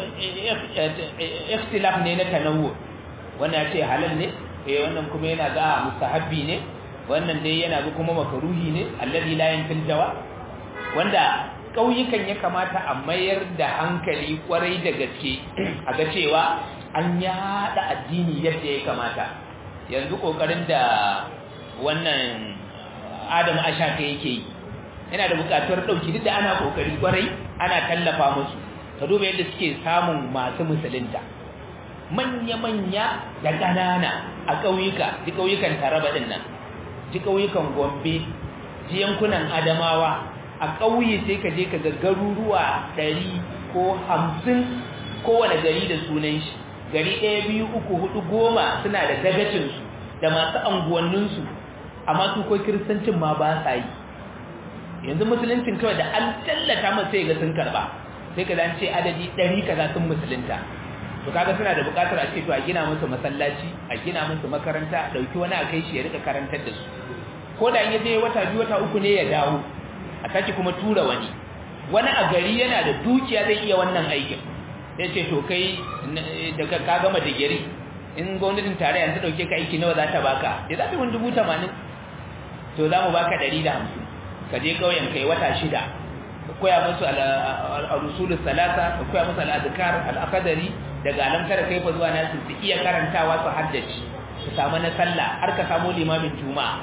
ikhtilaf ne na tanawu wannan ce halal ne eh wannan kuma yana ga mustahabbi ne wannan dai yana ga kuma makruhi ne alladhi la yanfil jawa wanda kauyukan ya kamata a mayar da hankali kwarai da gaske a ga cewa an yada addini yadda ya kamata yanzu kokarin da wannan Adam Ashaka yake yi yana da bukatuwar dauki duk da ana kokari kwarai ana tallafa musu ka duba yadda suke samun masu musulunta manya-manya da ƙanana a ƙauyuka ji ƙauyukan taraba ɗin nan ji ƙauyukan gombe ji yankunan adamawa a ƙauye sai ka je ka ga garuruwa ɗari ko hamsin kowane gari da sunan shi gari ɗaya biyu uku hudu goma suna da dagacinsu da masu anguwanninsu amma su ko kiristancin ma ba sa yi yanzu musuluncin kawai da an tallata masu sai ga sun karba sai ka zan ce adadi ɗari kaza sun musulunta to kaga suna da buƙatar a ce to a gina musu masallaci a gina musu makaranta a ɗauki wani a kai shi ya rika karantar da su ko da in ya je wata biyu wata uku ne ya dawo a sake kuma tura wani wani a gari yana da dukiya zai iya wannan aikin ya ce to kai daga ka gama digiri in gwamnatin tarayya ta ɗauke ka aiki nawa za ta baka ya za ta wani dubu tamanin to za mu baka ɗari da hamsin ka je ƙauyen kai wata shida ka koya musu al-rusulus salasa ka koya musu al-azkar al-aqdari daga alamtar kai fa zuwa nasu su iya karantawa su haddace su samu na sallah har ka samu limamin juma'a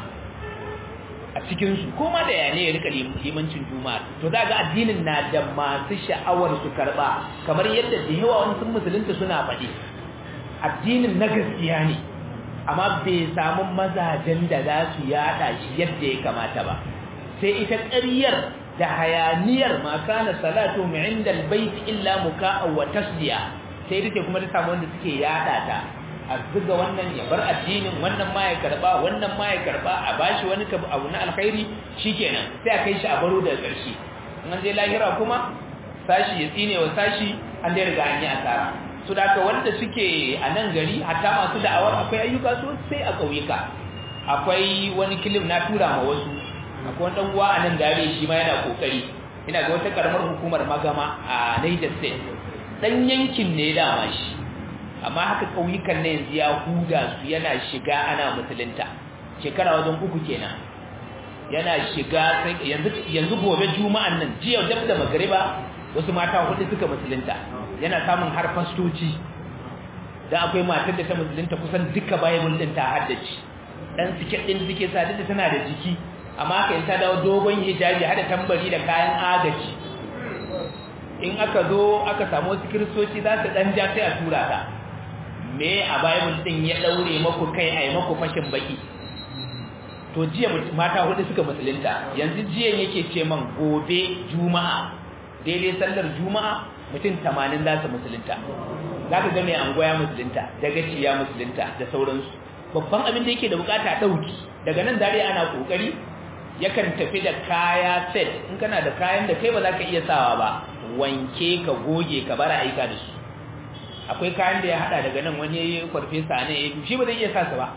a cikin su kuma da yane ya rika limancin juma'a to za ga addinin na da masu sha'awar su karba kamar yadda da yawa wani sun musulunta suna faɗi addinin na gaskiya ne amma bai samu mazajen da za su yada shi yadda ya kamata ba sai ita ƙaryar da hayaniyar ma kana salatu inda albayt illa muka'a wa tasdiya sai take kuma ta samu wanda suke yada ta a zuga wannan ya bar addinin wannan ma ya karba wannan ma ya karba a bashi wani abu na alkhairi shikenan sai a kai shi a baro daga ƙarshe in an je lahira kuma sashi ya tsine wa sashi an dai riga an yi asara su da wanda suke a nan gari hatta masu da'awar akwai ayyuka sosai a ƙauyuka akwai wani kilim na tura ma wasu akwai wani uwa a nan gare shi ma yana kokari ina ga wata karamar hukumar magama a Niger State dan yankin ne dama shi amma haka kauyukan ne yanzu ya huda su yana shiga ana musulunta shekara wajen uku kenan yana shiga yanzu yanzu gobe juma'an nan jiya dab da magriba wasu mata hudu suka musulunta yana samun har fastoci dan akwai matar da ta musulunta kusan duka bible din ta haddace dan siket din suke sa da tana da jiki amma ka ta dawo dogon hijabi hada tambari da kayan agaji in aka zo aka samu wasu kiristoci za su dan ja sai a tura ta me a bible din ya daure maku kai ai maku fashin baki to jiya mata hudu suka musulunta yanzu jiyan yake ce man gobe juma'a daidai sallar juma'a mutum 80 za su musulunta za ka ga mai angoya musulunta daga ciya musulunta da sauransu babban abin da yake da bukata dauki daga nan dare ana kokari yakan tafi da kaya set in kana da kayan da kai ba za ka iya sawa ba wanke ka goge ka bara aika da su akwai kayan da ya hada daga nan wani farfesa ne ya shi ba zai iya sa su ba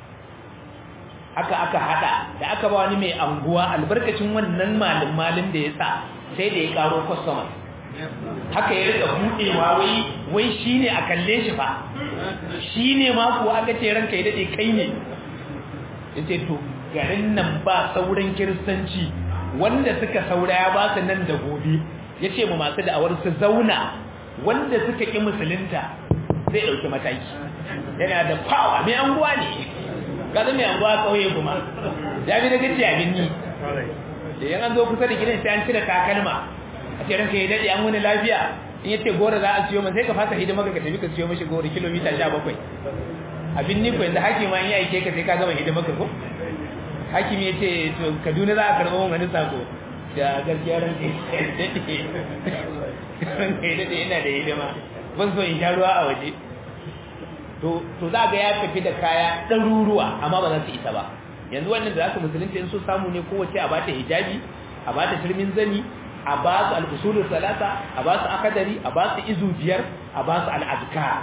haka aka hada da aka ba wani mai anguwa albarkacin wannan malin malin da ya sa sai da ya karo customer haka ya rika budewa wai wai shine a kalle shi fa shine ma kuwa aka ce ranka ya dade kai ne yace to garin nan ba sauran kiristanci wanda suka saura ya ba su nan da gobe ya ce mu masu da'awar su zauna wanda suka ƙi musulunta zai ɗauki mataki yana da fawa mai anguwa ne kaza mai anguwa ƙauye kuma ya bi da gaci abin ni da yan an zo kusa da gidan sai an cire takalma a ce ranka ya daɗe an wani lafiya in yace gora za a siyo man sai ka fasa hidima ka tafi ka siyo mashi gora kilomita sha bakwai abin ni ko yanzu hakima in ya aike ka sai ka gama hidima ka ko hakimi ya ce to kaduna za a karɓo wani sako da gaskiya ran daɗe ran daɗe ina da hidima ban so in sha ruwa a waje to za ga ya tafi da kaya ɗaruruwa amma ba za su isa ba yanzu wannan da za su musulunci in so samu ne kowace a bata hijabi a ba ta turmin zani a ba su al-usulul salasa a ba su akadari a ba su izu biyar a ba su al-azkar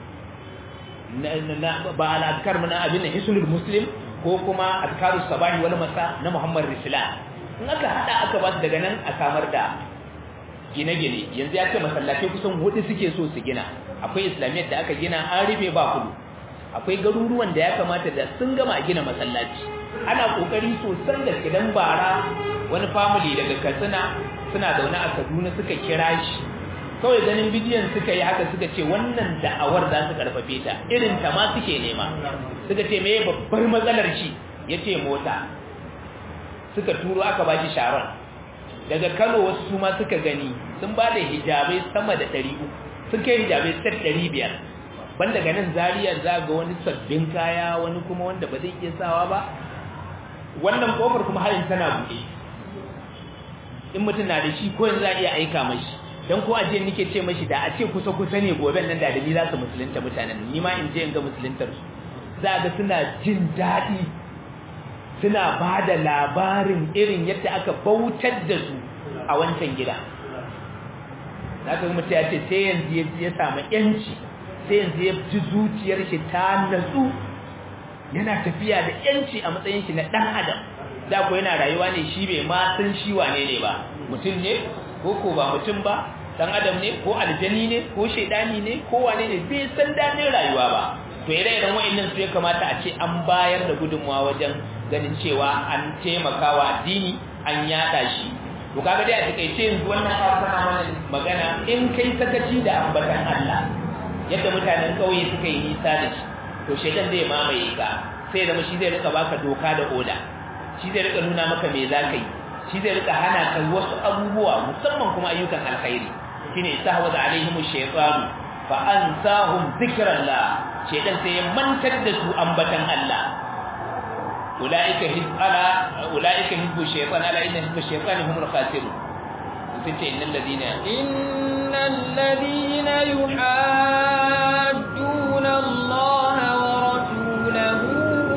ba al-azkar mana abin da hisnul muslim ko kuma azkarus sabahi wal masa na Muhammad Rislan in aka hada aka ba su daga nan a samar da gine-gine yanzu ya ce masallatai kusan hudu suke so su gina akwai islamiyyar da aka gina an rufe ba kudu akwai garuruwan da ya kamata da sun gama gina masallaci ana kokari sosan da kidan bara wani family daga Katsina suna zaune a Kaduna suka kira shi kawai ganin bidiyon suka yi haka suka ce wannan da'awar za su karfafe ta irin ta ma suke nema suka ce me babbar matsalar shi yace mota suka turo aka ba shi sharon daga Kano wasu su ma suka gani sun ba da hijabai sama da 300 sun kai hijabai set 500 ban daga nan Zariya za ga wani sabbin kaya wani kuma wanda ba zai iya sawa ba wannan kofar kuma hayin tana buɗe in mutum na da shi ko yanzu za a iya aika mashi don ko ajiye nike ce mashi da a ce kusa kusa ne gobe nan da dalili za su musulunta mutanen ni ma in je in ga musuluntar su za ga suna jin daɗi suna ba da labarin irin yadda aka bautar da su a wancan gida za ka mutu ya ce sai yanzu ya samu yanci sai yanzu ya ji zuciyar shi ta natsu yana tafiya da yanci a matsayin shi na ɗan adam da ko yana rayuwa ne shi bai ma san shi wane ne ba mutum ne ko ko ba mutum ba dan adam ne ko aljani ne ko shaidani ne ko wane ne bai san dadin rayuwa ba to ire-iren wa'annan su ya kamata a ce an bayar da gudunmawa wajen ganin cewa an taimakawa addini an yada shi to kaga dai a takaice yanzu wannan ayar tana mana magana in kai sakaci da ambatan Allah yadda mutanen kauye suka yi nisa da shi to shaidan zai mamaye ka sai zama shi zai rika baka doka da oda shi zai rika nuna maka me za ka yi shi zai rika hana ka wasu abubuwa musamman kuma ayyukan alkhairi shine istahwaza alaihim shaytanu fa ansahum zikrallah shaytan sai ya mantar da su ambatan Allah ulaika hizbala ulaika hizbu shaytan ala inna hizbu shaytan humul khasirun sai innal ladina innal ladina yuhadduna Allah wa rasulahu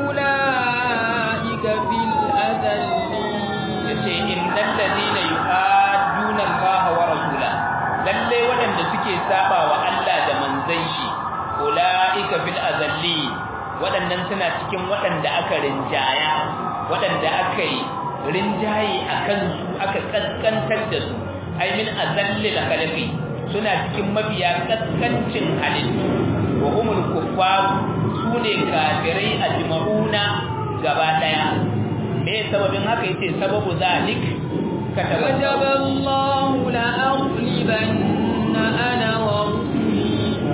ulaika fil adallin yace innal ladina yuhadduna Allah wa rasulahu lalle waɗanda suke saba wa Allah da manzon shi ulaika fil azalli waɗannan suna cikin waɗanda aka rinjaya waɗanda aka yi rinjaye akan su aka kaskantar da su ai min azalli la khalqi suna cikin mabiya kaskancin halittu wa humul kuffar sune kafirai ajma'una gaba daya me sababin haka yace sababu zalik كتب الله لأغلبن أنا ورسلي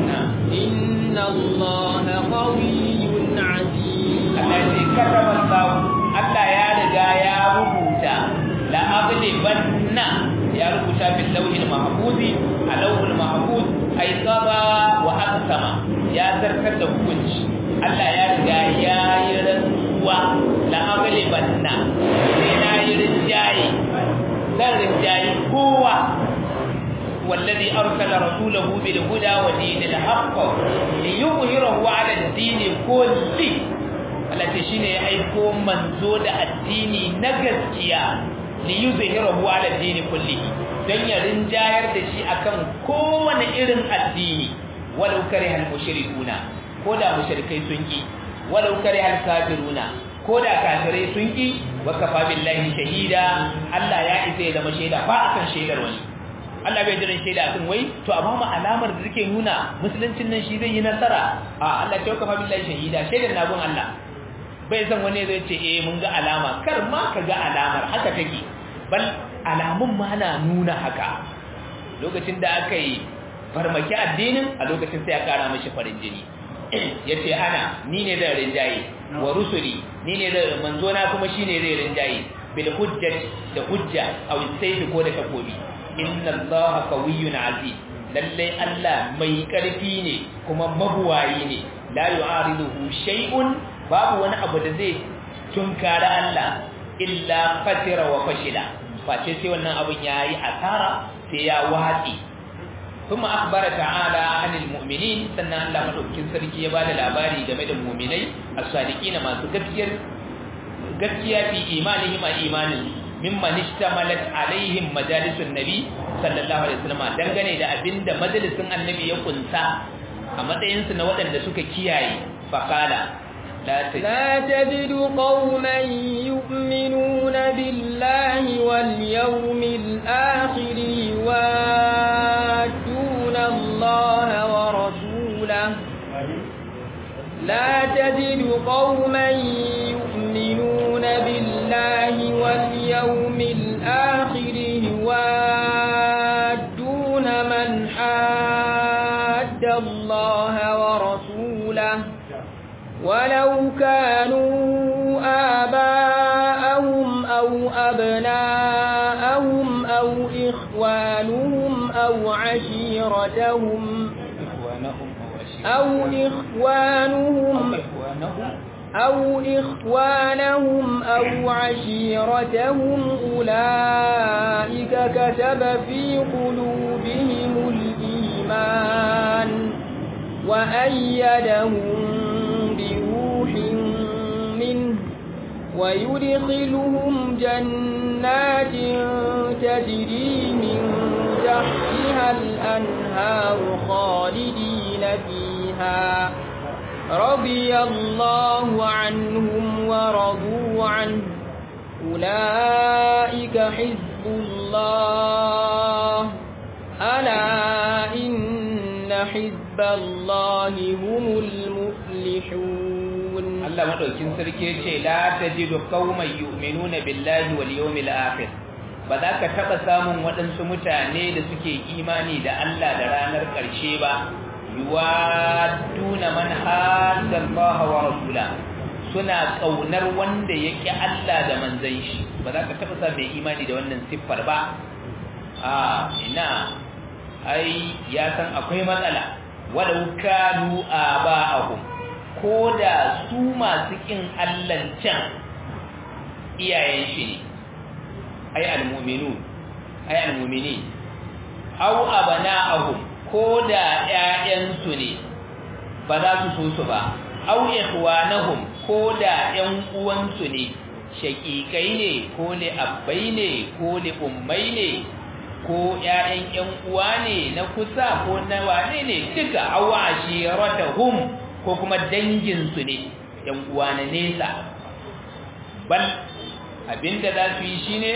إن الله قوي عزيز الذي كتب الله Allah ya riga ya rubuta la aghlibanna ya rubuta bil lawhil mahfuz a lawhil mahfuz ay qada wa aqsama ya zartar da hukunci Allah ya riga ya yi rantsuwa la aghlibanna sai na yi rinjaye zan rinjaye kowa والذي أرسل رسوله بالهدى ودين الحق ليظهره على الدين كله التي شيني يأيكو منزود الدين نغسكيا ليظهره على الدين كله dan ya rinjayar da shi akan kowane irin addini walau kare mushrikuna ko da mushrikai sun ki walau kare kafiruna ko da kafirai sun ki wa kafa billahi shahida Allah ya isa ya zama shaida ba akan shaidar wani Allah bai jiran shaida akan wai to a bamu alamar da take nuna musuluncin nan shi zai yi nasara a Allah ta kafa billahi shahida shaidar na gun Allah bai san wani zai ce eh mun ga alama kar ma ka ga alamar haka take bal alamun ma na nuna haka lokacin da aka yi farmaki addinin a lokacin sai ya kara mashi farin jini yace ana ni ne zan rinjaye wa rusuli ni ne zan manzo na kuma shine zai rinjaye bil hujjati da hujja aw sayfi ko da takobi inna allaha qawiyyun aziz lalle Allah mai karfi ne kuma mabuwayi ne la yu'ariduhu shay'un babu wani abu da zai tunkara Allah illa fatira wa fashila face sai wannan abun yayi asara sai ya watsi kuma akhbara ta'ala anil mu'minin sannan Allah madaukakin sarki ya bada labari game da mu'minai as-sadiqina masu gaskiyar gaskiya fi imanihim a imanin mimman ishtamalat alaihim majalisun nabi sallallahu alaihi wasallam dangane da abinda majalisin annabi ya kunsa a matsayin su na waɗanda suka kiyaye faqala لا تجد قوما يؤمنون بالله واليوم الآخر يوادون الله ورسوله لا تجد قوما يؤمنون بالله واليوم الآخر يوادون من حاد الله ورسوله ولو كانوا آباءهم أو أبناءهم أو إخوانهم أو عشيرتهم أو إخوانهم أو إخوانهم أو عشيرتهم أولئك كتب في قلوبهم الإيمان وأيدهم بروح منه ويدخلهم جنات تجري من تحتها الأنهار خالدين فيها رضي الله عنهم ورضوا عنه أولئك حزب الله ألا إن حزب الله هم المفلحون Allah madaukin sarki yace la tajidu qauman yu'minuna billahi wal yawmil akhir ba za ka taba samun waɗansu mutane da suke imani da Allah da ranar ƙarshe ba yuwaduna man hadda Allah wa rasula suna kaunar wanda yake Allah da manzon shi ba za ka taba samun mai imani da wannan siffar ba a ina ai ya san akwai matsala walau kanu aba'ahum ko da su masu kin Allah can iyayen shi ne ai almu'minu ai almu'mini aw abana'ahum ko da ƴaƴan su ne ba za su so su ba aw ikhwanahum ko da ƴan uwan su ne shaqiqai ne ko li abbai ne ko li ummai ne ko ƴaƴan ƴan uwa ne na kusa ko na wane ne duka aw ashiratahum ko kuma danginsu ne ‘yan uwa na nesa bal abinda za su yi shi ne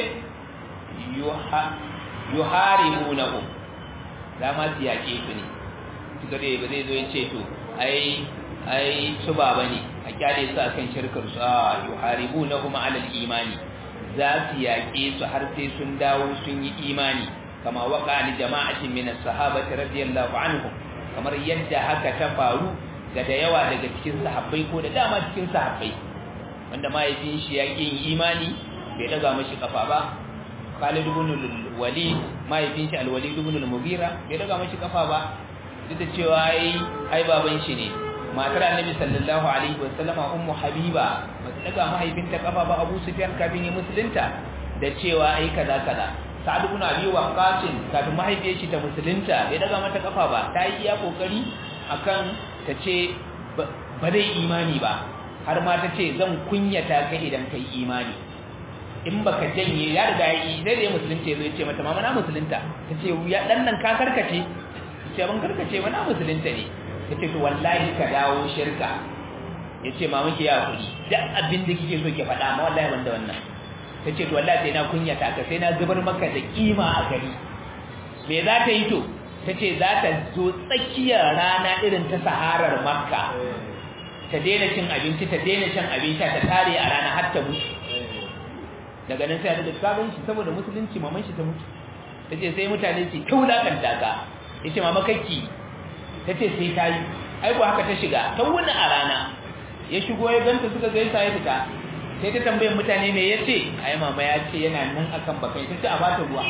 yuharimu na hu za ma su yaƙe su ne suka dai ba zai zo ya ce to ai ai su baba ne a kyale su akan shirkar su a yuharimu na kuma alal imani za su yaƙe su har sai sun dawo sun yi imani kama waka ni jama'atin min as-sahabati radiyallahu anhum kamar yadda haka ta faru ga da yawa daga cikin sahabbai ko da dama cikin sahabbai wanda mahaifin shi ya yin imani bai daga mashi kafa ba Khalid ibn al-Walid mahaifin shi al-Walid ibn al-Mughira bai daga mashi kafa ba duk da cewa ai ai baban shi ne matar Annabi sallallahu alaihi wasallama ummu Habiba ba ta daga mahaifinta kafa ba Abu Sufyan kafin ya musulunta da cewa ai kaza kaza Sa'ad ibn Abi Waqqas kafin mahaifiyar shi ta musulunta bai daga mata kafa ba ta yi iya kokari akan ta ce ba zai imani ba har ma ta ce zan kunyata ka idan kai imani in baka janye ya riga ya yi zai da musulunta zai ce mata mama na musulunta ta ce ya dan nan ka karkace ta ce ban karkace ba na musulunta ne ta ce to wallahi ka dawo shirka ya ce mama ki ya kuri duk abin da kike so ki faɗa ma wallahi ban da wannan ta ce to wallahi sai na kunyata ka sai na zubar maka da kima a gari me za ta yi to ta ce za ta zo tsakiyar rana irin ta saharar makka ta daina cin abinci ta daina cin abinci ta tare a rana har ta mutu daga nan sai da sabon shi saboda musulunci maman shi ta mutu ta ce sai mutane su kaulakanta ka ya ce mama kakki ta ce sai ta yi aiko haka ta shiga ta wuni a rana ya shigo ya ganta suka gaisa ya fita sai ta tambayin mutane me ya ce ai mama ya ce yana nan akan bakai ta ce a bata ruwa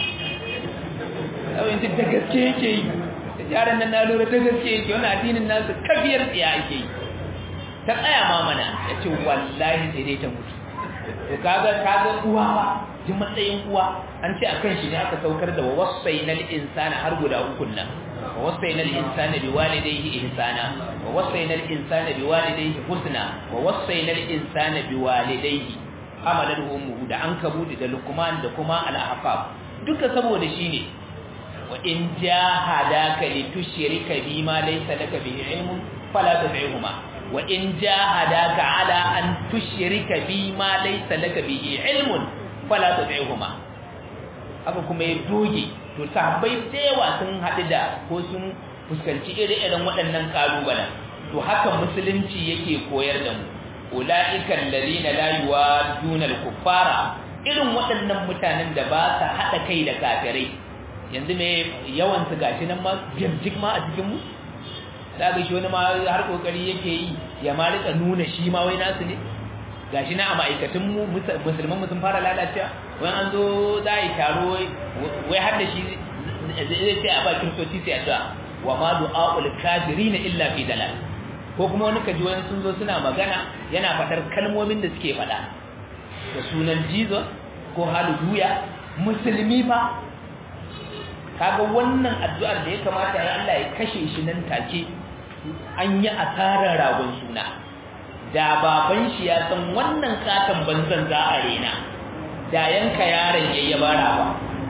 kawai ta gaske yake yi da yaran nan na lura ta gaske yake wani addinin nasu kafiyar tsiya ake yi ta tsaya ma mana ya ce wallahi sai dai ta mutu to kaga kaga uwa ba ji matsayin uwa an ce akan shi ne aka saukar da wasainal insana har guda uku nan wasainal insana bi walidayhi ihsana wa wasainal insana bi walidayhi husna wa wasainal insana bi walidayhi hamalar ummuhu da an kabudi da lukman da kuma al-ahqaf duka saboda shine wa in jahadaka litushrika bima laysa laka bihi ilmun fala tu'ihuma wa in jahadaka ala an tushrika bima laysa laka bihi ilmun fala tu'ihuma haka kuma ya doge to sahabbai da yawa sun haɗu da ko sun fuskanci ire-iren waɗannan ƙalubalen to haka musulunci yake koyar da mu ula'ikan lalina layuwa dunal kuffara irin waɗannan mutanen da ba sa haɗa kai da kafirai yanzu mai yawan su gashi nan ma jirjik ma a cikinmu da ga shi wani ma har kokari yake yi ya ma rika nuna shi ma wai nasu ne gashi na a ma'aikatan mu musulman sun fara lalacewa wani an zo za a yi taro wai har da shi zai ce a ba kiristoci sai a cewa wa ma du'a'ul kafirin illa fi dalal ko kuma wani kaji wani sun zo suna magana yana fadar kalmomin da suke fada da sunan Jesus ko hallelujah musulmi fa kaga wannan addu'ar da ya kamata ya Allah ya kashe shi nan take an yi asarar ragon suna da baban shi ya san wannan katon banzan za a rena da yanka yaron yayyaba ba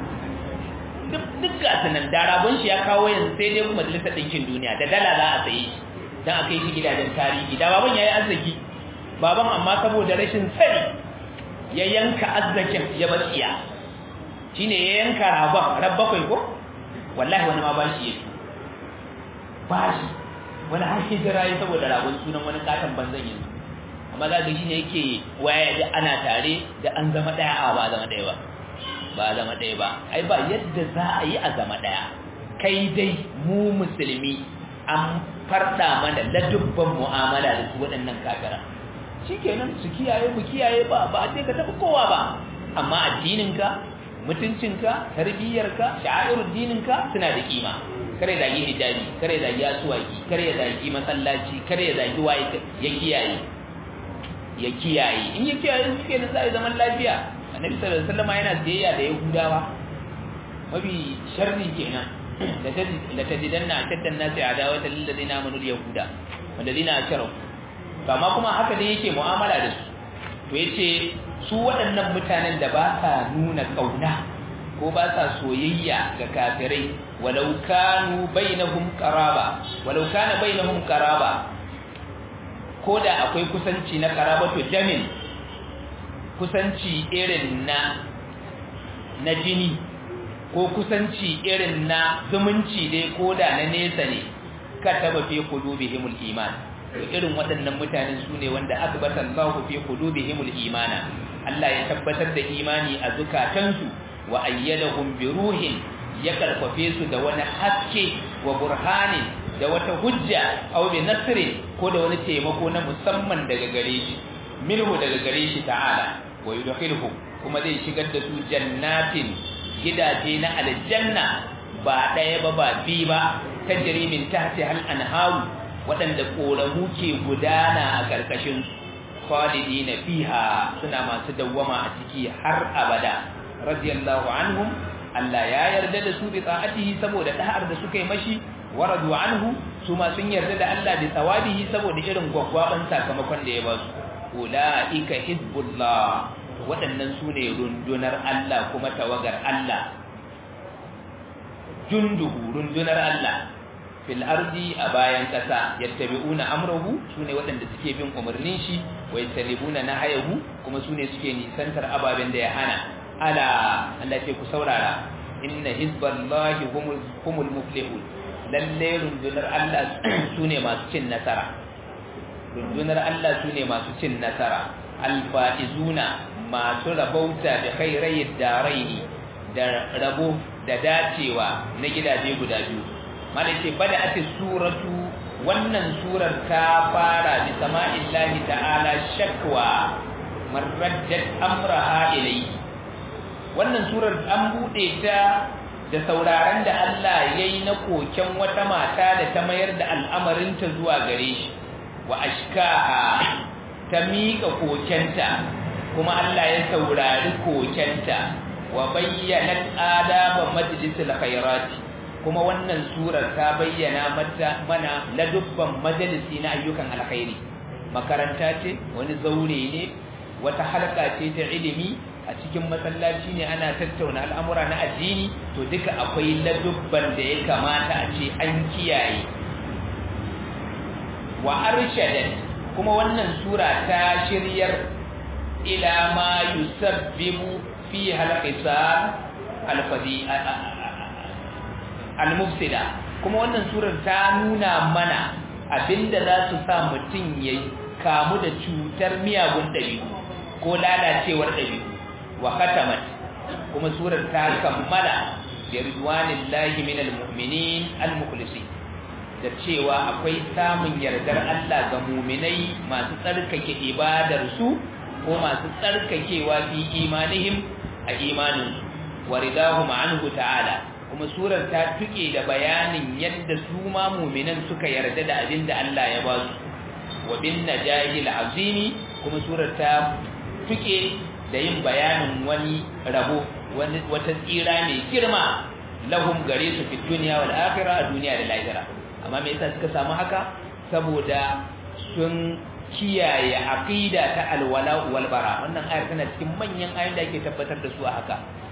duk duk gasu nan da rabon shi ya kawo yanzu sai dai majalisar ɗinkin duniya da dala za a saye shi don a kai shi gidajen tarihi da baban ya yi arziki baban amma saboda rashin sani ya yanka arzikin ya batsiya shi ne ya yanka rabon rabbakwai ko wallahi wani ma bashi ya bashi wani har hijira ya saboda rabon sunan wani katon banzan yanzu amma za ga shi ne yake waya da ana tare da an zama ɗaya a ba zama ɗaya ba ba zama ɗaya ba ai ba yadda za a yi a zama ɗaya kai dai mu musulmi an farɗa mana ladubban mu'amala da su waɗannan kakara shi kenan su kiyaye mu kiyaye ba ba a ce ka taɓa kowa ba amma addininka mutuncinka tarbiyyarka sha'irul dininka suna da kima kare zagi hijabi kare zagi asuwaki kare zagi masallaci kare zagi waye ya kiyaye ya kiyaye in ya kiyaye su kenan za a yi zaman lafiya annabi sallallahu alaihi wasallam yana tsayayya da yahudawa mafi sharri kenan la tajidanna ashaddan nasi adawatan lil ladina amanu yahuda wal ladina ashraku to amma kuma haka dai yake mu'amala da su to yace su waɗannan mutanen da ba sa nuna kauna ko ba sa soyayya ga kafirai walau kanu bainahum qaraba walau kana bainahum qaraba ko da akwai kusanci na qarabatu jamin kusanci irin na na jini ko kusanci irin na zumunci dai ko da na nesa ne ka taba fi qulubihimul iman irin waɗannan mutanen su ne wanda akbata Allahu fi qulubihimul imana Allah ya tabbatar da imani a zukatansu wa ayyadahum bi ruhin ya karfafe su da wani haske wa burhanin da wata hujja aw bi nasrin ko da wani taimako na musamman daga gare shi minhu daga gare shi ta'ala wa yudkhiluhum kuma zai shigar da su jannatin gidaje na aljanna ba ɗaya ba ba bi ba tajri min tahti hal anharu waɗanda ƙoramu ke gudana a ƙarƙashin khalidina fiha suna masu dawwama a ciki har abada radiyallahu anhum Allah ya yarda da su bi ta'atihi saboda da'ar da suka yi mashi waradu anhu su ma sun yarda da Allah bi tsawabihi saboda irin gwaggwaban sakamakon da ya ba su ulaika hizbullah waɗannan su ne rundunar Allah kuma tawagar Allah junduhu rundunar Allah fil ardi a bayan kasa yattabi'una amrahu sune waɗanda suke bin umarnin shi wa yatalibuna nahayahu kuma sune suke nisantar ababen da ya hana ala Allah ce ku saurara inna hizballahi humul humul muflihun lalle rundunar Allah sune masu cin nasara rundunar Allah sune masu cin nasara alfaizuna masu rabauta da khairai daraini da rabo da dacewa na gidaje guda biyu malaka bada ati suratu wannan surar ta fara bi sama'illahi ta'ala shakwa marraddat amraha ilayhi wannan surar an bude ta da sauraron da Allah yayi na koken wata mata da ta mayar da al'amarinta zuwa gare shi wa ashkaha ta miƙa kokenta kuma Allah ya saurari kokenta wa bayyana adaba majlisil khairati kuma wannan surar ta bayyana mata mana ladubban majalisi na ayyukan alkhairi makaranta ce wani zaure ne wata halka ce ta ilimi a cikin masallaci ne ana tattauna al'amura na addini to duka akwai ladubban da ya kamata a ce an kiyaye wa arshadat kuma wannan sura ta shiryar ila ma yusabbibu fi halqisal alfadi almufsida kuma wannan surar ta nuna mana abinda za su sa mutum ya kamu da cutar miyagun ɗabi'u ko lalacewar ɗabi'u wa khatamat kuma surar ta kammala bi ridwanillahi minal mu'minin almukhlisin da cewa akwai samun yardar Allah ga mu'minai masu tsarkake ibadar su ko masu tsarkakewa fi imanihim a imanin wa ridahum anhu ta'ala kuma surar ta tuke da bayanin yadda su ma mu'minan suka yarda da abin da Allah ya ba su wa bin najahil azimi kuma surar ta tuke da yin bayanin wani rabo wani wata tsira mai girma lahum gare su fi duniya wal akhirah a duniya da lahira amma me yasa suka samu haka saboda sun kiyaye aqida ta alwala wal bara wannan ayar tana cikin manyan ayoyin da ake tabbatar da su a haka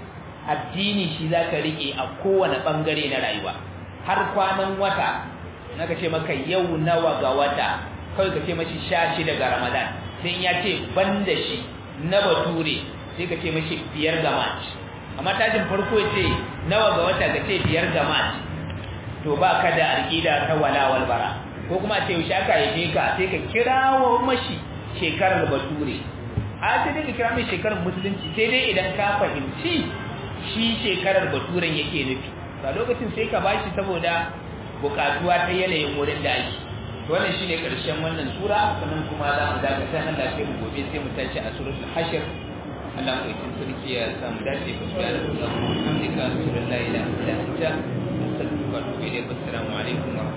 addini shi zaka rike a kowane bangare na rayuwa har kwanan wata naka ce maka yau nawa ga wata kai ka ce mashi 16 ga Ramadan sai ya ce banda shi na bature sai ka ce mashi biyar ga March amma tajin farko ce nawa ga wata ka ce biyar ga March to ba ka da aqida ta wala wal bara ko kuma ce yaushe aka yi ka sai ka kirawo mashi shekarar bature a sai dai ka kira mai shekarar musulunci sai dai idan ka fahimci shi shekarar baturen yake nufi a lokacin sai ka bashi saboda bukatuwa ta yanayin wurin da ake wannan shine karshen wannan sura sannan kuma za mu dakata nan da mu gobe sai mu tashi a suratul hashr Allah mu yi sarki ya samu dace ku da Allah alhamdulillah la ilaha illa anta astaghfiruka wa atubu ilayk assalamu alaikum wa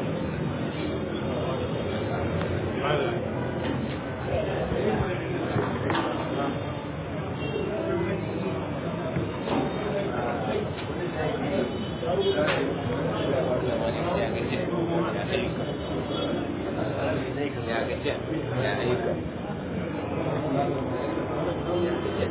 rahmatullahi ya gajiya ya aika